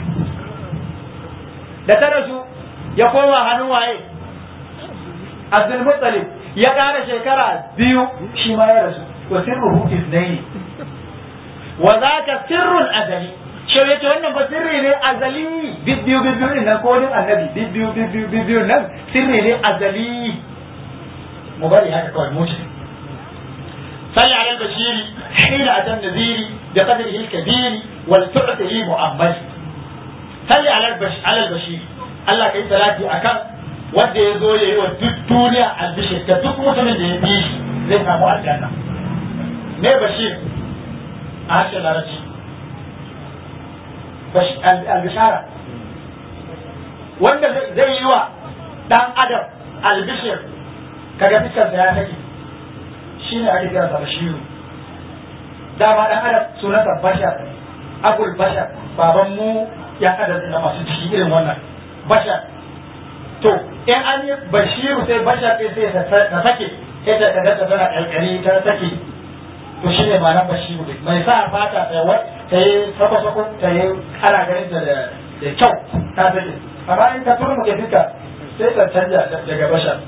da ta rasu ya koma hannun waye Abdul Muttalib ya ƙara shekara biyu shi ma ya rasu wa sirruhu isnaini wa zaka sirrun azali shi yace wannan ba sirri ne azali bibbiyu bibbiyu din nan ko din annabi bibbiyu bibbiyu bibbiyu nan sirri ne azali mu bari haka kawai mu صل على البشير حين أتى النذير بقدره الكبير ولتعطه مؤمل صل على البش على البشير الله كي صلاتي أكم wanda ya zo ya yi wa duk duniya albishir da duk mutumin da ya bi shi zai samu aljanna me bashir a harshen larabci albishara wanda zai yi wa dan adam albishir kaga fiskarsa ya take shi ne ake kira sa bashiru dama dan adam sunansa bashar abul bashar baban mu ya adam na masu ciki irin wannan bashar to in an yi bashiru sai bashar ɗin sai ta sake sai ta kaga ta tana ƙalƙali ta sake to shi ne ma'anar bashiru ɗin mai sa fata ta yi ta yi sako-sako ta yi ana ganin ta da kyau ta sake amma in ka turmu ke fika sai ta canja daga bashar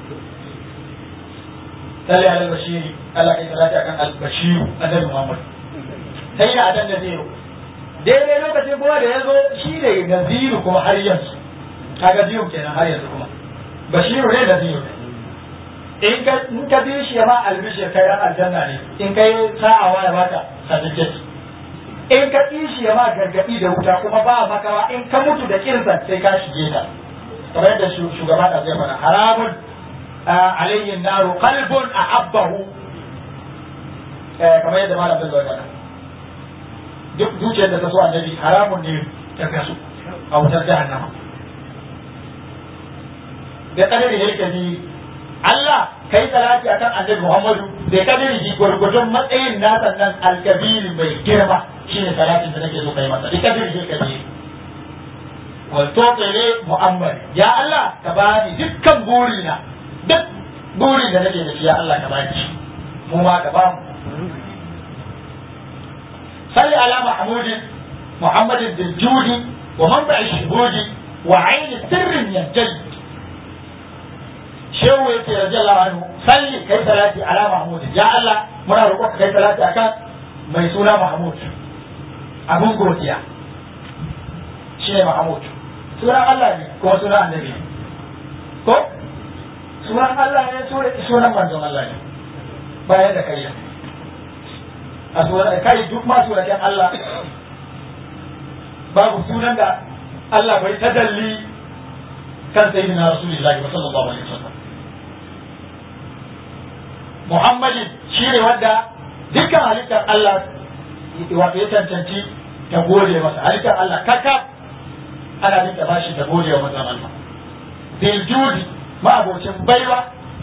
salli ala bashiri Allah kai salati akan al-bashiru annabi Muhammad sai da adan da zero daidai lokacin kuma da ya zo shi ne naziru kuma har yanzu kaga biyu kenan har yanzu kuma bashiru ne da biyu in ka in ka bi shi ma albishir kai ran aljanna ne in kai sa'awa ya baka certificate in ka bi shi ma gargadi da wuta kuma ba makawa in ka mutu da kirzan sai ka shige ta kamar yadda shugaba da zai fara haramun alayhi naru qalbun ahabbahu kamar yadda malam zai zai fara duk zuciyar da ta so annabi haramun ne ta kasu a wutar jahannama da kadari da yake ni Allah kai salati akan annabi Muhammadu da kadari ji gurgurdun matsayin nasa nan alkabiri mai girma shine salatin da nake so kai masa da kadari da yake wal tuqili mu'ammar ya Allah ka bani dukkan burina duk burin da nake da shi ya Allah ka bani mu ma ka bamu salli ala mahmudin muhammadin bil judi wa manba'i shuhudi wa aini sirrin yanjali shehu ya ce radiyallahu anhu salli kai salati ala mahmud ya Allah muna roƙon ka kai salati akan mai suna mahmud abun godiya shi ne mahmud sunan Allah ne kuma sunan annabi ko sunan Allah ne sunan manzon Allah ne bayan da kai a sunan kai duk ma sunan Allah babu sunan da Allah bai tadalli kan sayyidina rasulullahi sallallahu alaihi wasallam Muhammadin shi ne wanda dukkan halittar Allah wato ya cancanci ta gode masa halittar Allah kaka ana bin ta bashi ta gode wa manzon Allah bil judi ma'abocin baiwa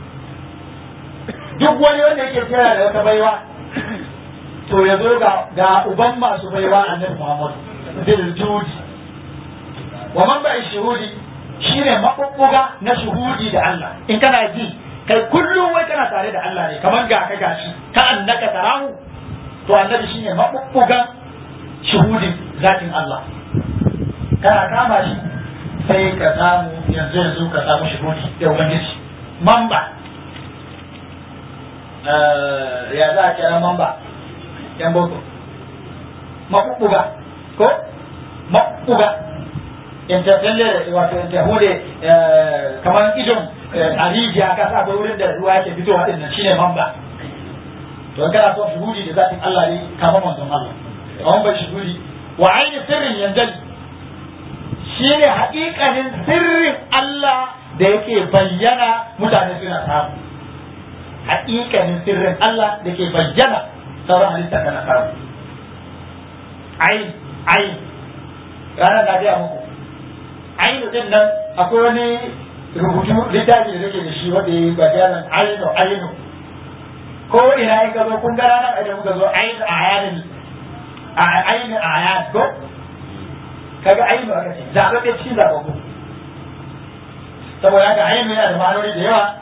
duk wani wanda yake kira da wata baiwa to ya zo ga ga uban masu baiwa annabi Muhammad bil judi wa man ba'i shuhudi shine mabubbuga na shuhudi da Allah in kana ji kai kullum wai kana tare da Allah ne kamar ga ka gashi ka annaka tarahu to annabi shine mabubbugan shuhudin zatin Allah kana kama shi sai ka samu yanzu yanzu ka samu shuhudi da ubangiji mamba ya za a kira mamba yan boko mabubbuga ko mabubbuga interfelle wato interhude kamar idon a rijiya ka sa akwai wurin da ruwa yake fitowa din nan shine mamba to kana son shuhudi da zatin Allah ne kama manzon Allah amma bai shuhudi wa aini sirrin yanjali shine haƙiƙanin sirrin Allah da yake bayyana mutane suna samu haƙiƙanin sirrin Allah da ke bayyana sauran halitta kana samu ain ain ranar na gaya muku ainu din nan akwai wani rubutu littafi da nake da shi wanda ya yi bayanan ainu ainu ko ina in ka zo kun ga ranar da muka zo ainu ayanin ainu ayan ko kaga ainu aka ce zaɓaɓɓe cikin zaɓaɓɓu saboda haka ainu yana da ma'anoni da yawa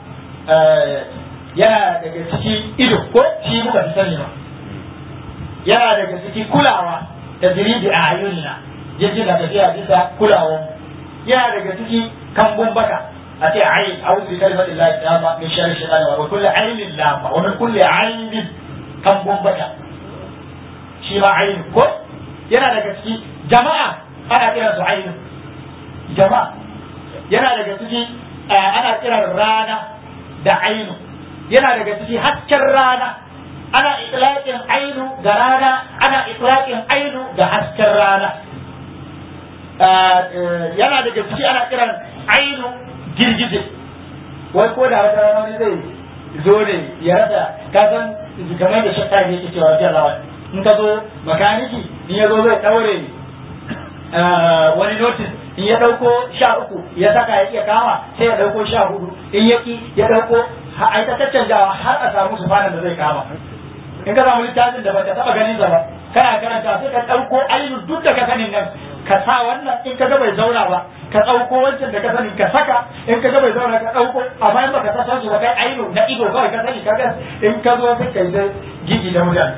yana daga ciki ido ko shi muka fi sani ba yana daga ciki kulawa tajridi a ayunina yaji na tafiya bisa kulawan yana daga ciki kambun baka a ce ayin a'udhu bi kalimati llahi tamma min sharri shaytani wa kulli ainin lamma wa min kulli ainin kambun baka shi ma ayin ko yana daga ciki jama'a ana kiran su ayin jama'a yana daga ciki ana kiran rana da ainu yana daga ciki hasken rana ana itlaqin ainu ga rana ana itlaqin ainu ga hasken rana yana daga ciki ana kiran ainu girgije wai ko da wata rana wani zai zo ne ya rasa kasan kamar da shakka ne yake cewa wajen lawan in ka zo makaniki in ya zo zai daure wani notice in ya dauko sha uku ya saka ya iya kama sai ya dauko sha hudu in ya ki ya dauko a ta caccanjawa har a samu sufanan da zai kama in ka samu littafin da baka taba ganin sa ba kana karanta sai ka dauko ainihin duk da ka sanin nan ka sa wannan in ka ga bai zauna ba ka dauko wancan da ka sani ka saka in ka ga bai zauna ka dauko amma in baka san su ba kai ainihin na ido kawai ka sani ka ga in ka zo sai kai da gigi da mutane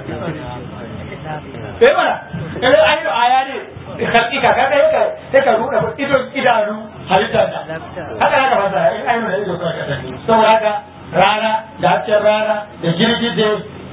eh mana kai ainihin aya ne hakika ka kai ka sai ka ruɗa idon idanu halittar da haka haka fasa in ainihin da ido kawai ka sani saboda haka rana da hasken rana da girgije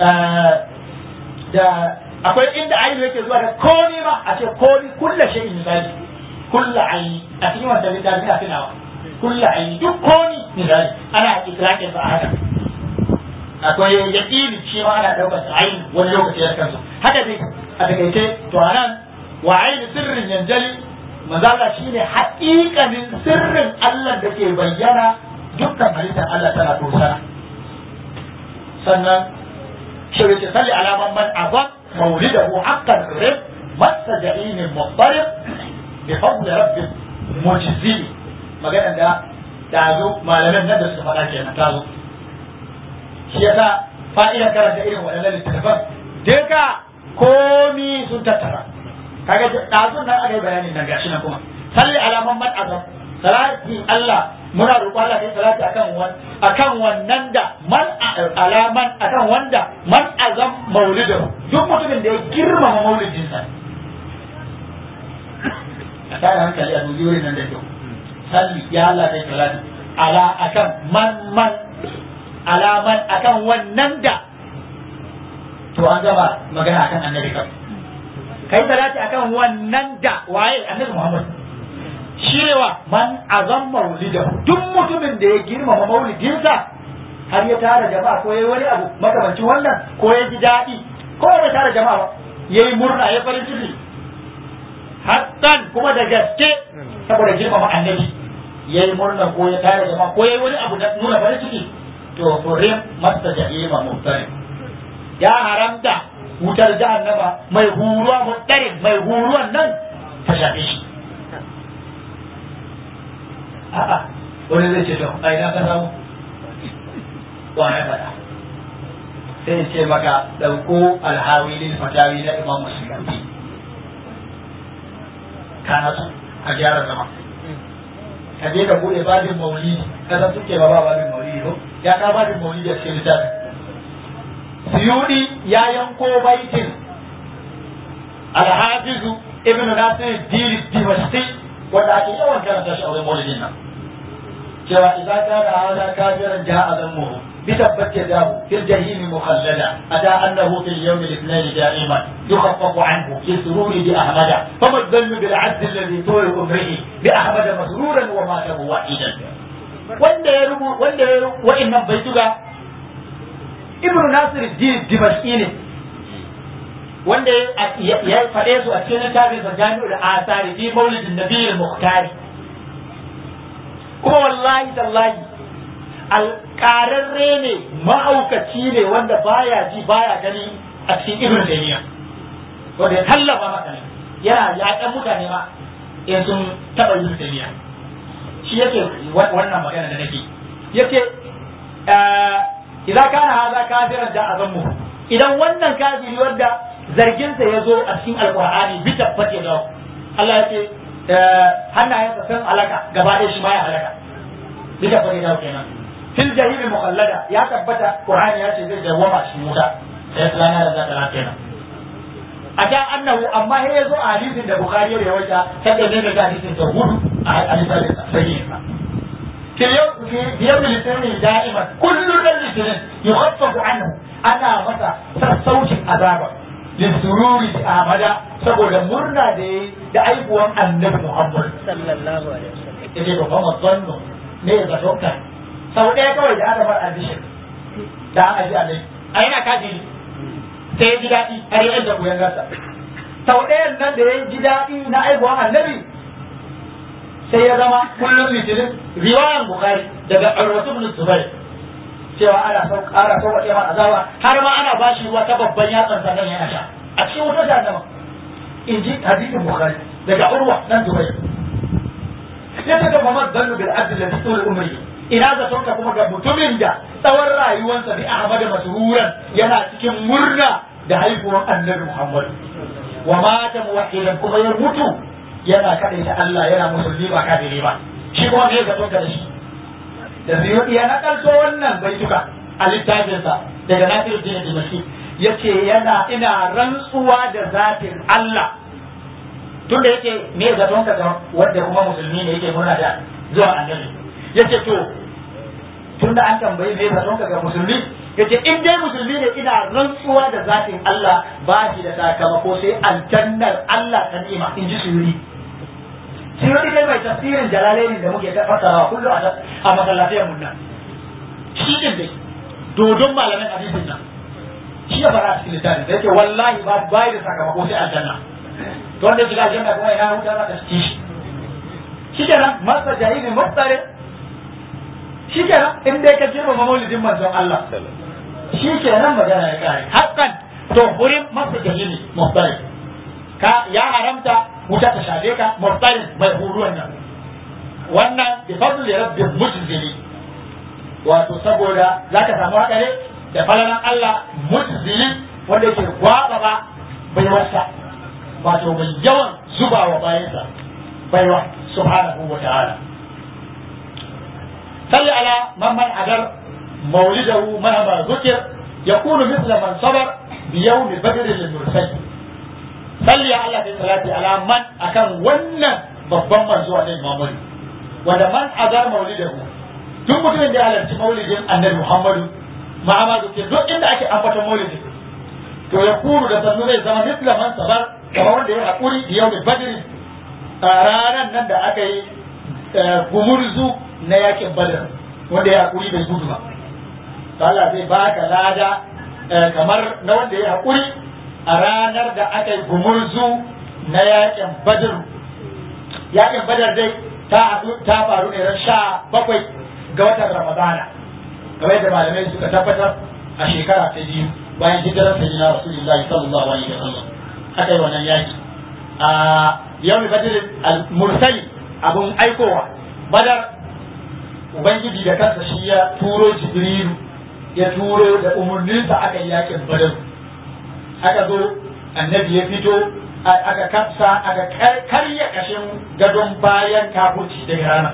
da akwai inda ainihin yake zuwa da komi ma a ce komi kulla shi misali kulla aini a cikin wanda littafi a tunawa kulla aini duk komi misali ana ikrakin sa a haka akwai yaqini shi ma ana daukar sa aini wani lokaci ya kansu haka dai a takaice to anan wa aini sirrin yanjali manzala shine haƙiƙanin sirrin Allah da ke bayyana dukkan halittar Allah tana tosana sannan shi ce salli alaman man azam maulidahu haqqan rib masa ja'inin muhtarib bi fadli rabbi mujizi magana da dazo malaman nan da suka faɗa kenan ta zo shi yasa fa'idar karanta irin waɗannan littattafan duka komi sun tattara kaga dazun nan aka yi bayanin nan gashi nan kuma salli alaman man azam salati Allah muna roƙo Allah kai salati akan wan akan wannan da man alaman akan wanda man azam maulidu duk mutumin da ya girmama maulidin sa a tare hankali a dubi wurin nan da kyau salli ya Allah kai salati ala akan man man alaman akan wannan da to an gaba magana akan annabi kan kai salati akan wannan da waye annabi Muhammad shirewa man azam maulida duk mutumin da ya girmama maulidinsa har ya tara jama'a ko yayi wani abu makamancin wannan ko ya ji daɗi ko bai tara jama'a ba yayi murna ya farin ciki hattan kuma da gaske saboda girmama annabi yayi murna ko ya tara jama'a ko yayi wani abu da nuna farin ciki to furim masta jahima muhtari ya haramta wutar jahannama mai huruwa muhtarin mai huruwan nan ta shafe shi a'a wani zai ce to a ina ka samu wa ya faɗa sai ce maka ɗauko alhawi lil fatawi na imam musulmi kana su a gyara zama ka je ka buɗe babin maulidi ka san suke ba ba babin maulidi ko ya ka babin maulidi a cikin littafin suyudi ya yanko baitin alhafizu ibnu nasir dili dimashqi wanda ake yawan karanta shi a wurin maulidin nan cewa idza kana hada kafiran ja'a zammuhu bi tabbat yadahu fil jahim mukhallada ata annahu fil yawm al ithnain da'iman yukhaffafu anhu fi sururi bi ahmada fama dhannu bil 'abd alladhi tuwi umrihi bi ahmada masruran wa mata wa'idan wanda ya rubu wanda ya wa'annan baituga ibnu nasir din dimashqi ne wanda ya faɗe su a cikin littafin sa jami'ul asari fi maulidin nabiyil muhtari kuma wallahi tallahi alƙararre ne mahaukaci ne wanda baya ji baya gani a cikin ibn taymiya wanda ya tallafa maka ne yana yaƙan mutane ma in sun taɓa ibn taymiya shi yake wannan magana da nake yake idan kana haza kafiran da azammu idan wannan kafiri wanda zarginsa ya zo a cikin alkur'ani bi tabbata da Allah ya ce hannayensa sun alaka gaba ɗaya shi ma ya alaka bi tabbata da kenan fil jahimi mukhallada ya tabbata qur'ani ya ce zai dawama shi wuta sai tsana da zaka kenan ata annahu amma sai yazo a hadisin da bukhari ya rawaita sai da da hadisin ta hudu a hadisin sahih في يوم في يوم الاثنين دائما كل الاثنين يخفف عنه انا متى سسوش عذابا للسرور بأحمد saboda murna da yayi da aibuwan annabi Muhammad sallallahu alaihi wasallam yake ba kuma zanno ne da dokta sau ɗaya kawai da aka bar addition da aka ji alai a yana kaji sai ya ji daɗi har ya da koyan gasa sau ɗayan nan da ya ji daɗi na aibuwan annabi sai ya zama kullum litinin riwayan bukari daga arwatu bin zubair cewa ana sau ƙara sau wa ƙema azaba har ma ana bashi ruwa ta babban yatsan sa nan yana sha a cikin wutar jahannama in ji hadisin bukari daga urwa nan zubair ya ta ga mamad zannu bil abd ladhi tul umri ina da sauka kuma ga mutumin da tsawon rayuwarsa bi ahmad masruran yana cikin murna da haihuwar annabi muhammad wa mata muwahhidan kuma ya mutu yana kaɗai ta Allah yana musulmi ba kafiri ba shi kuma me zaton ka da shi da ziyudi ya nakalto wannan baituka a littafinsa daga Nasiru Dina Dimashki yace yana ina rantsuwa da zatin Allah tunda yace me zaton ka ga wanda kuma musulmi ne yake murna da zuwa annabi yace to tunda an tambayi me zaton ka ga musulmi yace in dai musulmi ne ina rantsuwa da zatin Allah ba shi da sakamako sai aljannar Allah ta nima in ji suyuri suyuri dai mai tafsirin jalalaini da muke fassarawa kullum a masallatai mun nan shi din dai dodon malamin hadisin nan shi ya fara a cikin littafin da yake wallahi ba bai da sakamako sai aljanna to wanda ya shiga aljanna kuma ina huta za ta ci shi shi kenan masa jahilin mustare shi kenan in dai ka girma maulidin manzon Allah shi kenan magana ya kare hakan to wurin masa jahili mustare ka ya haramta wuta ta shafe ka mustare mai huruwan nan wannan bi fadli rabbil mujzili wato saboda zaka samu hadare da falalan Allah mujzili wanda yake gwaba ba baiwarsa wato mai yawan zuba wa bayansa baiwa subhanahu wa ta'ala salli ala man man adar maulidahu mahama zukir yakunu mithla man sabar bi yawmi badr lil mursal salli ya Allah salati ala man akan wannan babban manzo annabi Muhammad wanda man adar maulidahu duk mutumin da ya halarci maulidin annabi Muhammadu mahama zukir duk inda ake ambaton maulidin to ya kuru da sannu zai zama mithla man sabar kamar wanda ya haƙuri da yau badri a ranar nan da aka yi gumurzu na yakin badar wanda ya haƙuri bai gudu ba Allah zai baka lada kamar na wanda ya haƙuri a ranar da aka yi gumurzu na yakin badar yakin badar dai ta haɗu ta faru ne ran sha bakwai ga watan ramadana kamar yadda malamai suka tabbatar a shekara ta biyu bayan hijirar sayyidina rasulullahi sallallahu alaihi wasallam aka yi wannan yaki a yau badr al-mursali abun aikowa badar ubangiji da kansa shi ya turo jibrilu ya turo da umarninsa aka yi yakin badar aka zo annabi ya fito aka kafsa aka karya kashin gadon bayan kafurci daga rana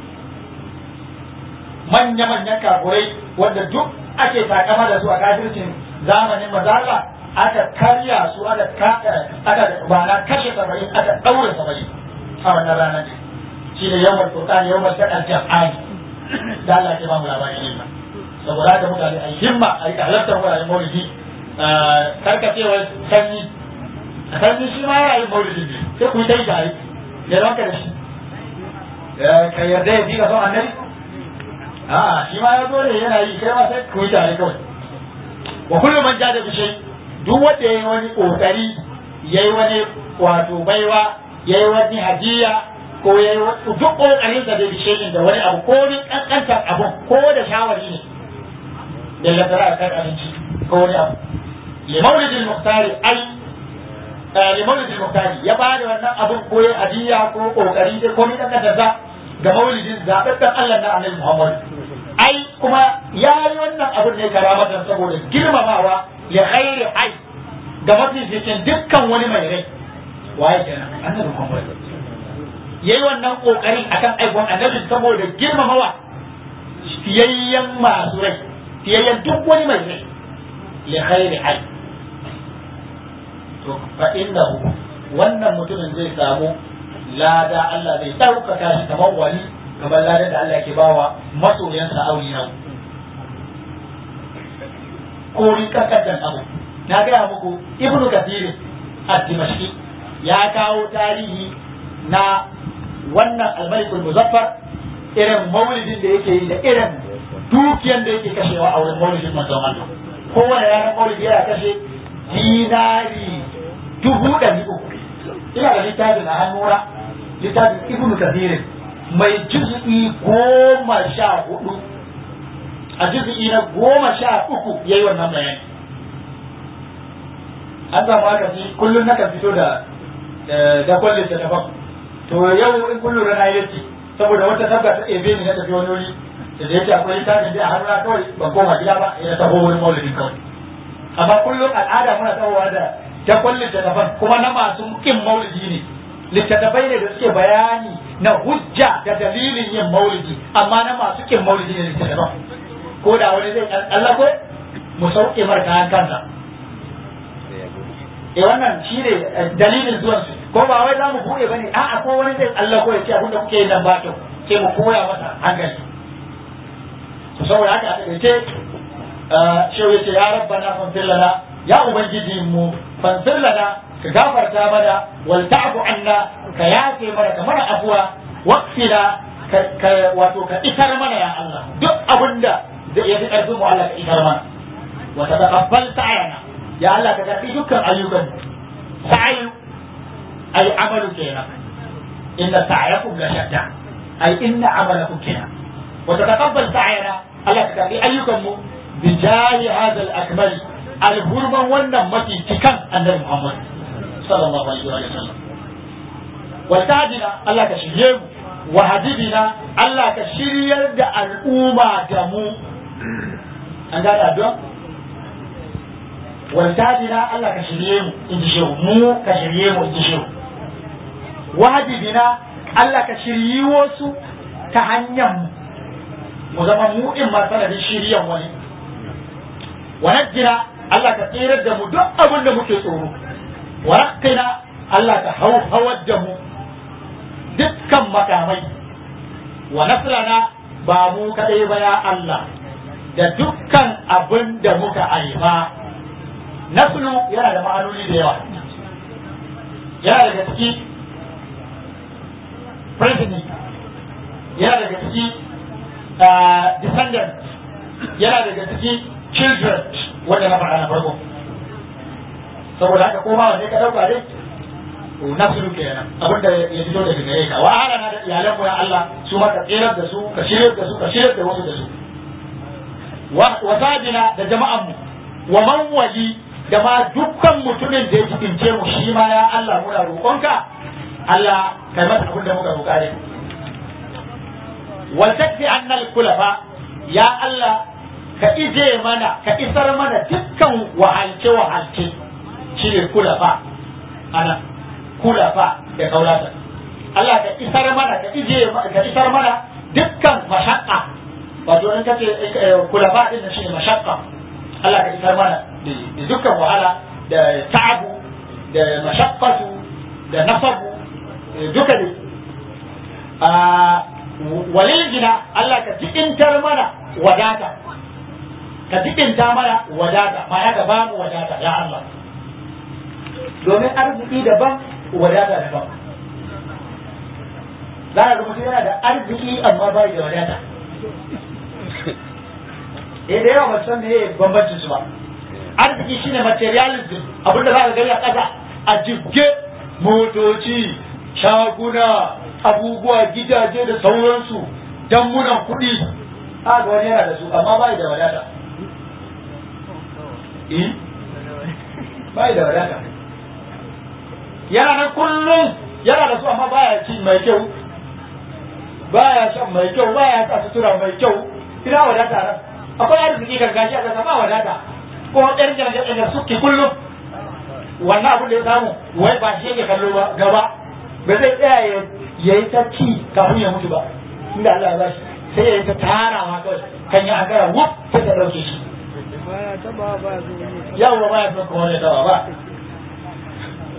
manya-manyan kafurai wanda duk ake takama da su a kafircin zamanin mazala aka karya su aka aka bana kashe saba'in aka daure saba'in a wannan ranar ne shi ne yawan furqan yawan takal jam'ani da Allah ya ba mu labarin yin saboda haka mutane a himma a yi halartar wuraren maulidi karkacewar sanyi a sanyi shi ma yana yin maulidi ne sai ku yi ta yi tare ya ranka da shi ka yarda ya ji ka son annabi a shi ma ya zo ne yana yi kai ma sai ku yi tare kawai wa kullum man jada bi shay duk wanda yayi wani kokari yayi wani wato baiwa yayi wani hadiya ko yayi duk kokarin sa da bi shay da wani abu ko ni kankantar abu ko da shawari ne da ladara kan abinci ko wani abu li maulidil muhtari ai li maulidil muhtari ya bada wannan abun ko yayi hadiya ko kokari ko ni kankantar sa ga maulidin zababben Allah na Annabi Muhammad ai kuma ya yi wannan abin ne karamatan saboda girmamawa ya ghairi ai ga mafificin dukkan wani mai rai waye kenan annabi Muhammad yayi wannan kokarin akan aikon annabi saboda girmamawa fiyayyen masu rai fiyayyen duk wani mai rai ya ghairi ai to fa innahu wannan mutumin zai samu lada Allah zai ɗaukaka shi kamar wali kamar ladan da Allah ke bawa masoyansa auliyan ko rikakkan abu na gaya muku ibnu kathir ad-dimashqi ya kawo tarihi na wannan al-malikul muzaffar irin maulidin da yake yi da irin dukiyan da yake kashewa a wurin maulidin manzon Allah kowane ranar maulidi yana kashe dinari dubu ɗari uku ina da littafin a hannuna littafin ibnu kathir mai juz'i goma sha hudu a juz'i na goma sha uku yayi wannan bayani an samu haka fi kullum na kan fito da da kwalle ta daban to yau in kullum rana yace saboda wata sabga ta ebe ni na tafi wani wuri da da yake akwai littafin da a hannuna kawai ban koma gida ba ya taho wurin maulidin kawai amma kullum al'ada muna tsawowa da ta kwalle ta daban kuma na masu kin maulidi ne littattafai ne da suke bayani na hujja da dalilin yin maulidi amma na masu kin maulidi ne littattafan ko da wani zai tsallako mu sauke mar kayan kansa eh wannan shi ne dalilin zuwan su ko ba wai za mu buɗe ba ne a'a ko wani zai tsallako ya ce abin da kuke yin nan ba kyau sai mu koya masa hankali to saboda haka a taƙaice shehu ya ce ya rabbana fanfir lana ya ubangiji mu fanfir lana ka gafarta mana wal ta'fu anna ka yafe mana ka mana afuwa waqfina ka wato ka isar mana ya Allah duk abinda da ya fi karfin mu Allah ka isar mana wa taqabbal sa'ana ya Allah ka karbi dukkan ayyukan sa'i ay amalu kenan inna sa'yakum la shatta ay inna amalakum kenan wa taqabbal sa'ana Allah ka karbi ayyukan mu bi jahi hadha al-akmal al-hurman wannan mafi cikan annabi Muhammad sallallahu alaihi wa sallam wa tajina Allah ka shirye mu wa hadidina Allah ka shiryar da al'umma da mu an gane addu'a wa tajina Allah ka shirye mu in ji shehu mu ka shirye mu in ji shehu wa hadidina Allah ka shiryi wasu ta hanyar mu mu zama mu in ma sanadin shiryan wani wa najjina Allah ka tsirar da mu duk abin da muke tsoro wa raqqina Allah ka hauhawar da mu dukkan makamai wa nasrana ba mu kadai ba ya Allah da dukkan abin da muka aifa naslu yana da ma'anoni da yawa yana daga ciki progeny yana daga ciki descendant yana daga ciki children wanda na faɗa na farko saboda haka koma wanda ka ɗauka dai nasiru kenan abin da ya fito daga gare ka wa na da iyalan mu ya Allah su ma ka tsirar da su ka shiryar da su ka shiryar da wasu da su wa sajina da jama'an mu wa man wali da ma dukkan mutumin da ya cikince mu shi ma ya Allah muna roƙonka Allah kai masa abin da muka roƙa ne wal takfi annal kulafa ya Allah ka ije mana ka isar mana dukkan wahalce wahalce shi ne kulafa ana kulafa da kaulata Allah ka isar mana ka ije ka isar mana dukkan mashaqqa wato in kace kulafa din shi ne mashaqqa Allah ka isar mana da dukkan wahala da ta'abu da mashaqqatu da nasabu duka ne a walil gina Allah ka jikintar mana wadata ka jikinta mana wadata ma'ana ka ba mu wadata ya Allah domin arziki daban wadata daban za a ga mutum yana da arziki amma bai da wadata eh da yawa ba san me bambancin su ba arziki shine materialism abinda za ka gani a ƙasa a jibge motoci shaguna abubuwa gidaje da sauransu dammunan kuɗi a ga wani yana da su amma bai da wadata eh bai da wadata yana nan kullum yana da su amma baya ci mai kyau baya shan mai kyau baya sa sutura mai kyau ina wadata nan akwai arziki gargaji a kasa ba wadata ko ɗan jami'an da suke kullum wannan abin da ya samu wai ba shi yake kallo ba gaba ba zai tsaya ya yi ta ci kafin ya mutu ba inda Allah ya bashi sai ya yi ta tarawa kawai kan yi agara wuf sai ta ɗauke shi yawwa ba ya son kuma ya taba ba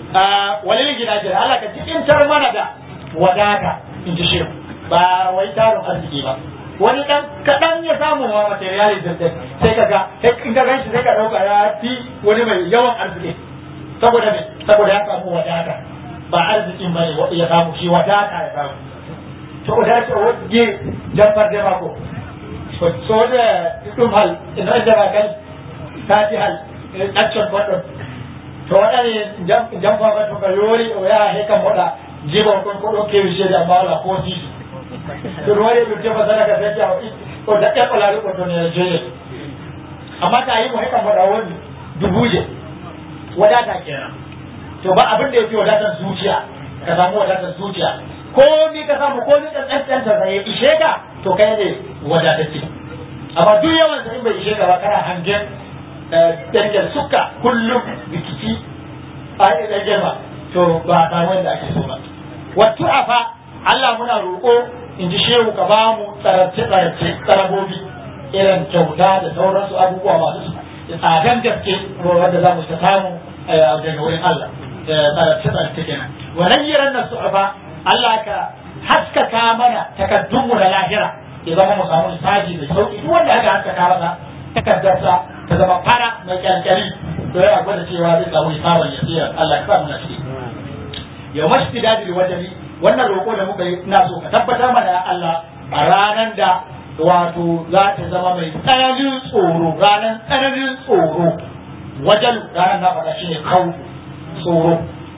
walil gidajen Allah ka cikin tar mana da wadata in ji shi ba wai tarin arziki ba wani dan kaɗan ya samu ma materialism din sai ka ga in ka ganshi sai ka ɗauka ya fi wani mai yawan arziki saboda me saboda ya samu wadata ba arzikin bane ya samu shi wadata ya samu to da ce wani jamfar da mako so da ɗum hal ina da ba kai ta ji hal action kwaɗon to waɗane jamfa ba to ka yori o ya he kam moɗa jiba kon ko ɗo kewi seede amma wala ko sisi to ɗum waɗi ɗum tefa sadaka fecce o daƴƴa ɓolaari ko ton ene joye amma ta yi mo he kam moɗa woni dubuje wadata kenan to ba abin da ya fi wadatar zuciya ka samu wadatar zuciya ko ni ka samu ko ni ɗan ɗan ya ishe ka to kai ne wadatacce amma duk yawan sa in bai ishe ka ba kana hangen dangin suka kullum rikici a ɗan girma to ba a samu yadda ake so ba wattu afa Allah muna roƙo in ji shehu ka ba mu tsararce tsararce tsarabobi irin kyauta da sauransu abubuwa masu tsadan gaske wanda za mu ta samu daga wurin Allah tsararce tsararce kenan wannan yiran nan su'afa Allah ka haskaka mana takaddunmu na lahira ya zama mu samu lissafi da sauki duk wanda aka haskaka masa takaddarsa ta zama fara mai kyankyari to yana gwada cewa zai samu hisaban ya tsira Allah ka sa muna ciki yau mashi dadi wajeni wannan roƙo da muka yi ina so ka tabbatar mana ya Allah a ranar da wato za ta zama mai tsananin tsoro ranar tsananin tsoro wajen ranar na faɗa shine kawo tsoro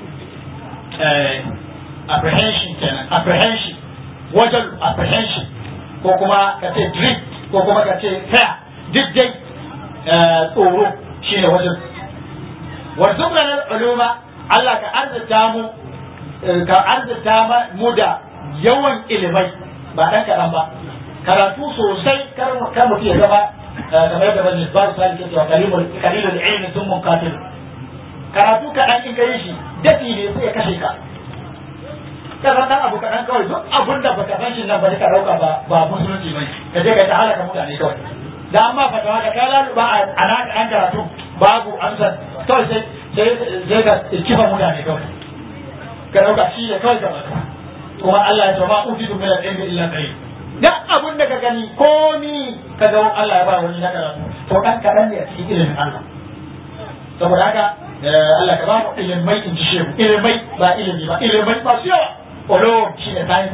apprehension kenan apprehension wajen apprehension ko kuma ka ce drift ko kuma ka ce fair duk dai tsoro shine wajen warzuqna uluma Allah ka arzita mu ka arzita mu da yawan ilimai ba dan kaɗan ba karatu sosai kar kar mutum ya zama kamar yadda bani ba su sani cewa kalilul kalilul ilmi sun munkatil karatu kaɗan in kai shi dafi ne sai ya kashe ka ka san dan abu kaɗan kawai duk abun da baka san shi nan ba ka dauka ba ba musulunci bane ka je ka ta halaka mutane kawai da amma fatawa da ka laluba a nan ɗan karatu babu amsar kawai sai sai ka kifa mutane kawai ka dauka shi ne kawai ka baka kuma Allah ya ce ma utitu min al-ilmi illa qalil duk abun da ka gani komi ka ga Allah ya ba wani na karatu to dan kaɗan ne a cikin ilimin Allah saboda haka Allah ka ba mu ilimai in ji shehu ilimai ba ilimi ba ilimai ba su yawa olo shi ne science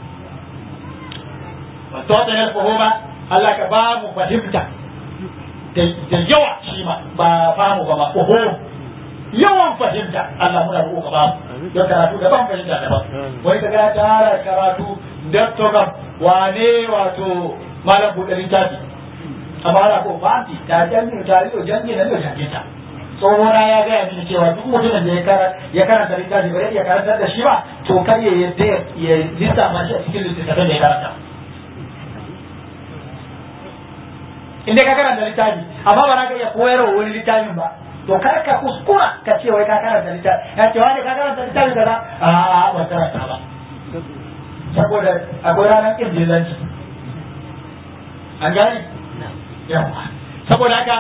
wato da na fahima Allah ka ba mu fahimta da yawa shi ma ba famu ba ma oho yawan fahimta Allah muna roƙo ka ba mu don karatu daban fahimta daban wani ka ga tara karatu doctor wane wato malam buɗe littafi amma ana ko fanti ta jami'u ta riyo jami'u na riyo jami'ta tsohona ya gaya mini cewa duk mutumin da ya karanta littafi ba ya karantar da shi ba to kar ya yadda ya lissafa shi a cikin littattafan da ya karanta in dai ka karanta littafi amma ba za ka iya koyarwa wani littafin ba to kar ka kuskura ka ce wai ka karanta littafi ya ce wani ka karanta littafi kaza a a ban karanta ba saboda akwai ranar kin jizanci an gane yawa saboda haka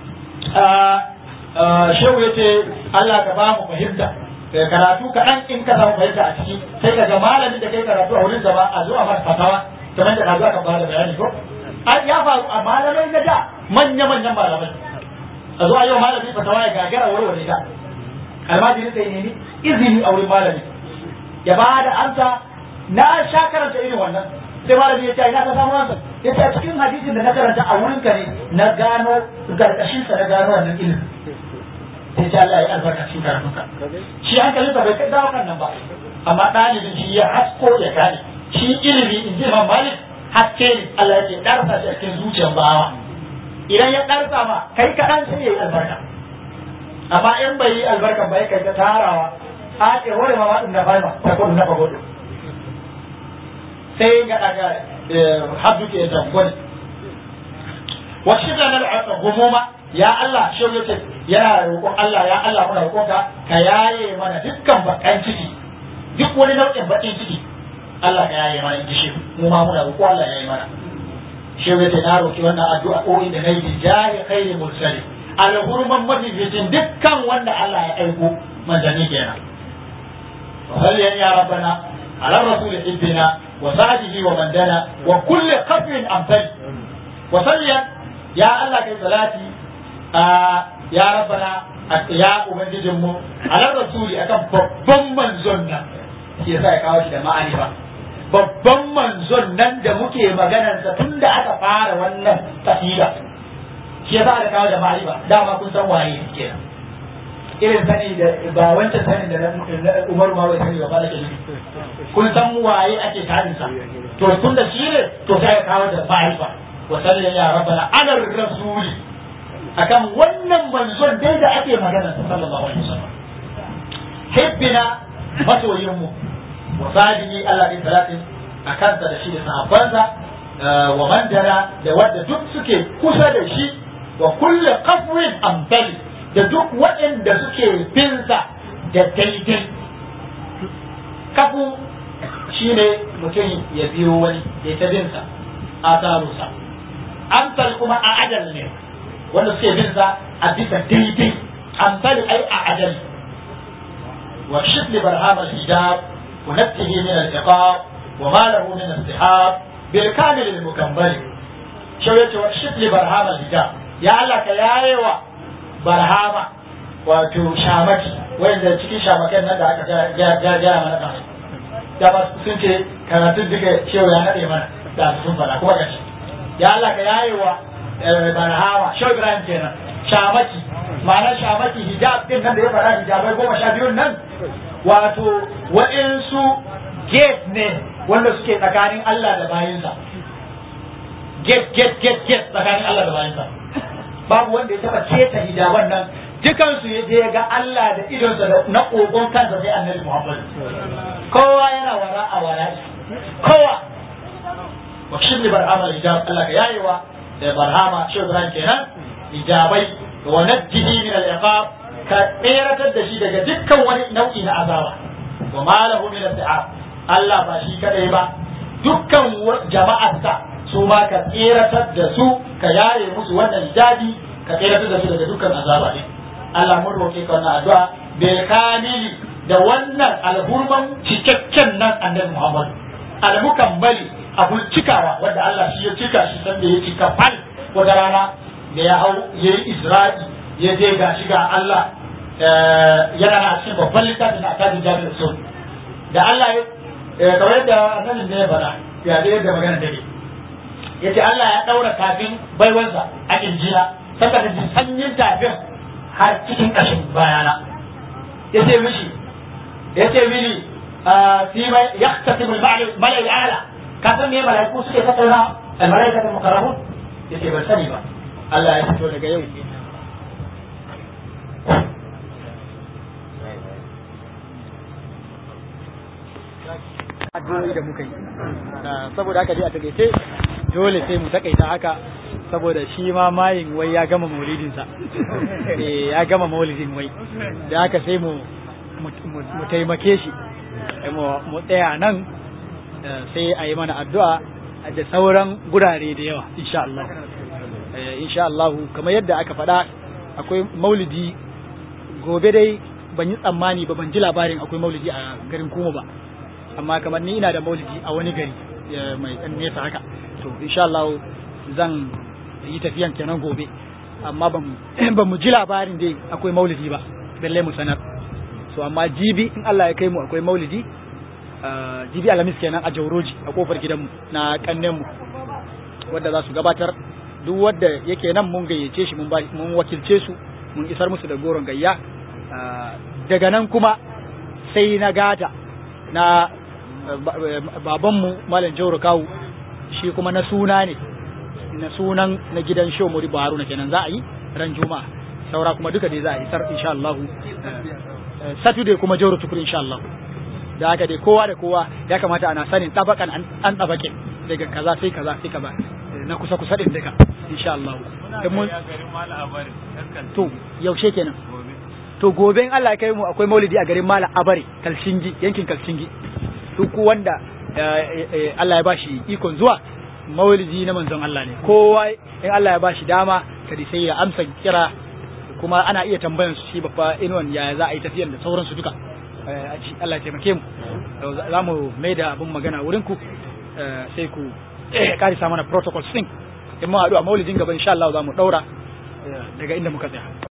shehu ya ce Allah ka ba mu fahimta karatu kaɗan in ka samu fahimta a ciki sai ka ga malamin da kai karatu a wurin ba a zuwa masa fatawa kamar da ka zo aka bada bayani ko ya faru a malamai na da manya-manyan malamai a zuwa yau malami fatawa ya gagara warware ta almajiri sai nemi izini a wurin malami ya ba da amsa na sha karanta irin wannan sai malami ya ce ina ka samu amsa ya ce a cikin hadisin da na karanta a wurin ka ne na gano garkashin sa na gano wannan ilimin sai ta Allah ya albarka cikin karatunka shi hankalinsa bai kai dawo kan nan ba amma ɗalibin shi ya hasko ya gane shi ilimi in ji Imam Malik haske ne Allah ya ce ɗarsa shi a cikin zuciyar bawa idan ya ɗarsa ma kai kaɗan sai ya yi albarka amma in bai yi albarka ba ya kai ta tarawa a ce hore ma waɗin da bai ma ta kudu na fagodo sai ga daga habdu ke da gwani wa shi da na gumuma ya Allah shi ya ce yana roƙon Allah ya Allah muna roƙonka ka yaye mana dukkan bakan ciki duk wani nau'in bakin ciki Allah ka yaye mana in shi mu ma muna roƙo Allah ya yaye mana shi ya ce na roƙi wannan addu'a ko da nayi bi jahi khairi mursali alhurman mafificin dukkan wanda Allah ya aiko manzanni kenan وصل يا ربنا على الرسول حبنا وسعده ومن دنا وكل قبر أمثل وصل يا الله كي صلاتي آه يا ربنا يا ubangijinmu ala rasuli akan babban manzon nan shi yasa ya kawo shi da ma'arifa babban manzon nan da muke maganarsa tun da aka fara wannan tafida shi yasa aka kawo da ma'arifa dama kun san waye kenan irin sani da ba wancan sani da Umar ma bai sani ba ba da ke kun san waye ake tarin sa to tun da shi ne to sai ya kawo da ma'arifa wa sallallahu ya rabbana ala rasuli akan wannan manzon dai da ake magana sa sallallahu alaihi wasallam hibbina masoyin mu wa sadiqi Allah bi salatin akan sa da shi da sahabbansa wa mandara da wanda duk suke kusa da shi wa kullu qafwin amthali da duk waɗanda suke binsa da daidai kafu shine mutum ya biyo wani ya ta binsa a tarusa amsal kuma a ajal ne wanda suke binsa a bisa daidai amsal ai a ajal wa shibli barham al-hijab wa nafsihi min al-iqab wa ma lahu min al-istihab bil kamil al-mukammal shawayatu wa shibli barham al-hijab ya Allah ka yayewa barhama wato shamaki wanda cikin shamakan nan da aka gaya mana kan da ba sun ce karatun duka shehu ya nade mana da sun fara kuma gashi ya Allah ka yaye wa barhama shehu Ibrahim kenan shamaki ma'anar shamaki hijab din nan da ya fara hijabai goma sha biyun nan wato waɗansu gate ne wanda suke tsakanin Allah da bayinsa gate gate gate gate tsakanin Allah da bayinsa babu wanda ya taba keta hijaban nan dukansu ya je ga Allah da idonsa da na kogon kansa sai annabi Muhammad kowa yana wara a wara kowa wa shibli barhama hijab Allah ka yayewa da barhama shi Ibrahim kenan hijabai wa najjihi min al-iqab ka tseratar da shi daga dukkan wani nau'i na azaba wa ma lahu min al Allah ba shi kadai ba dukkan jama'arsa su ma ka tseratar da su ka yaye musu wannan hijabi ka tseratar da su daga dukkan azaba ne Allah mun roƙe ka wannan addu'a bil kamili da wannan alhurman cikakken nan annabi Muhammad al-mukammali abun cikawa wanda Allah shi ya cika shi sanda ya cika fal wata rana da ya hau ya yi Isra'i ya je ga shi ga Allah yana na cikin babban littafin da akadin jami'ar sun da Allah ya kamar yadda annabin da ya faɗa ya da yadda magana take ya ce Allah ya ɗaura tafin baiwansa a ƙirjina saka da sanyin tafin har cikin ƙashin bayana ya ce mishi ya ce mini fi mai ya tafi malai ala ka san me malaiku suke tattauna al-malaikatul mukarramun ya ce ban sani ba Allah ya fito daga yau addu'o'i da muka yi saboda haka dai a takaice dole sai mu takaita haka saboda shi ma mayin wai ya gama maulidinsa eh ya gama maulidin wai da haka sai mu mu taimake shi mu tsaya nan sai a yi mana addu'a da sauran gurare da yawa insha Allah insha Allah kamar yadda aka faɗa akwai maulidi gobe dai ban yi tsammani ba ban ji labarin akwai maulidi a garin kuma ba amma kamar ni ina da maulidi a wani gari mai ɗan nesa haka to insha Allah zan yi tafiyan kenan gobe amma ban mu ji labarin dai akwai maulidi ba balle mu sanar so amma jibi in Allah ya kai mu akwai maulidi jibi alamis kenan a jauroji a kofar gidanmu na kannenmu wadda za su gabatar duk wadda yake nan mun gayyace shi mun wakilce su mun isar musu da goron gayya daga nan kuma sai na gada na babanmu malam jauro kawu shi kuma na suna ne na sunan na gidan show muri haruna kenan za a yi ran juma'a saura kuma duka dai za a isar insha Allah saturday kuma jauro tukur insha Allah da haka dai kowa da kowa ya kamata ana sanin tabakan an tabake daga kaza sai kaza sai kaza na kusa kusa din duka insha Allah mun to yaushe kenan to gobe in Allah ya kai mu akwai maulidi a garin Mala Abare Kalshingi yankin Kalshingi duk wanda Allah ya bashi ikon zuwa maulidi na manzon Allah ne kowa in Allah ya bashi dama kadi sai ya amsa kira kuma ana iya tambayan su shi babba inuwan yaya za a yi tafiyan da sauransu duka Allah ya taimake mu za mu mai da abin magana wurin ku sai ku karisa mana protocols din in mu haɗu a maulidin gaba insha Allah za mu ɗaura daga inda muka tsaya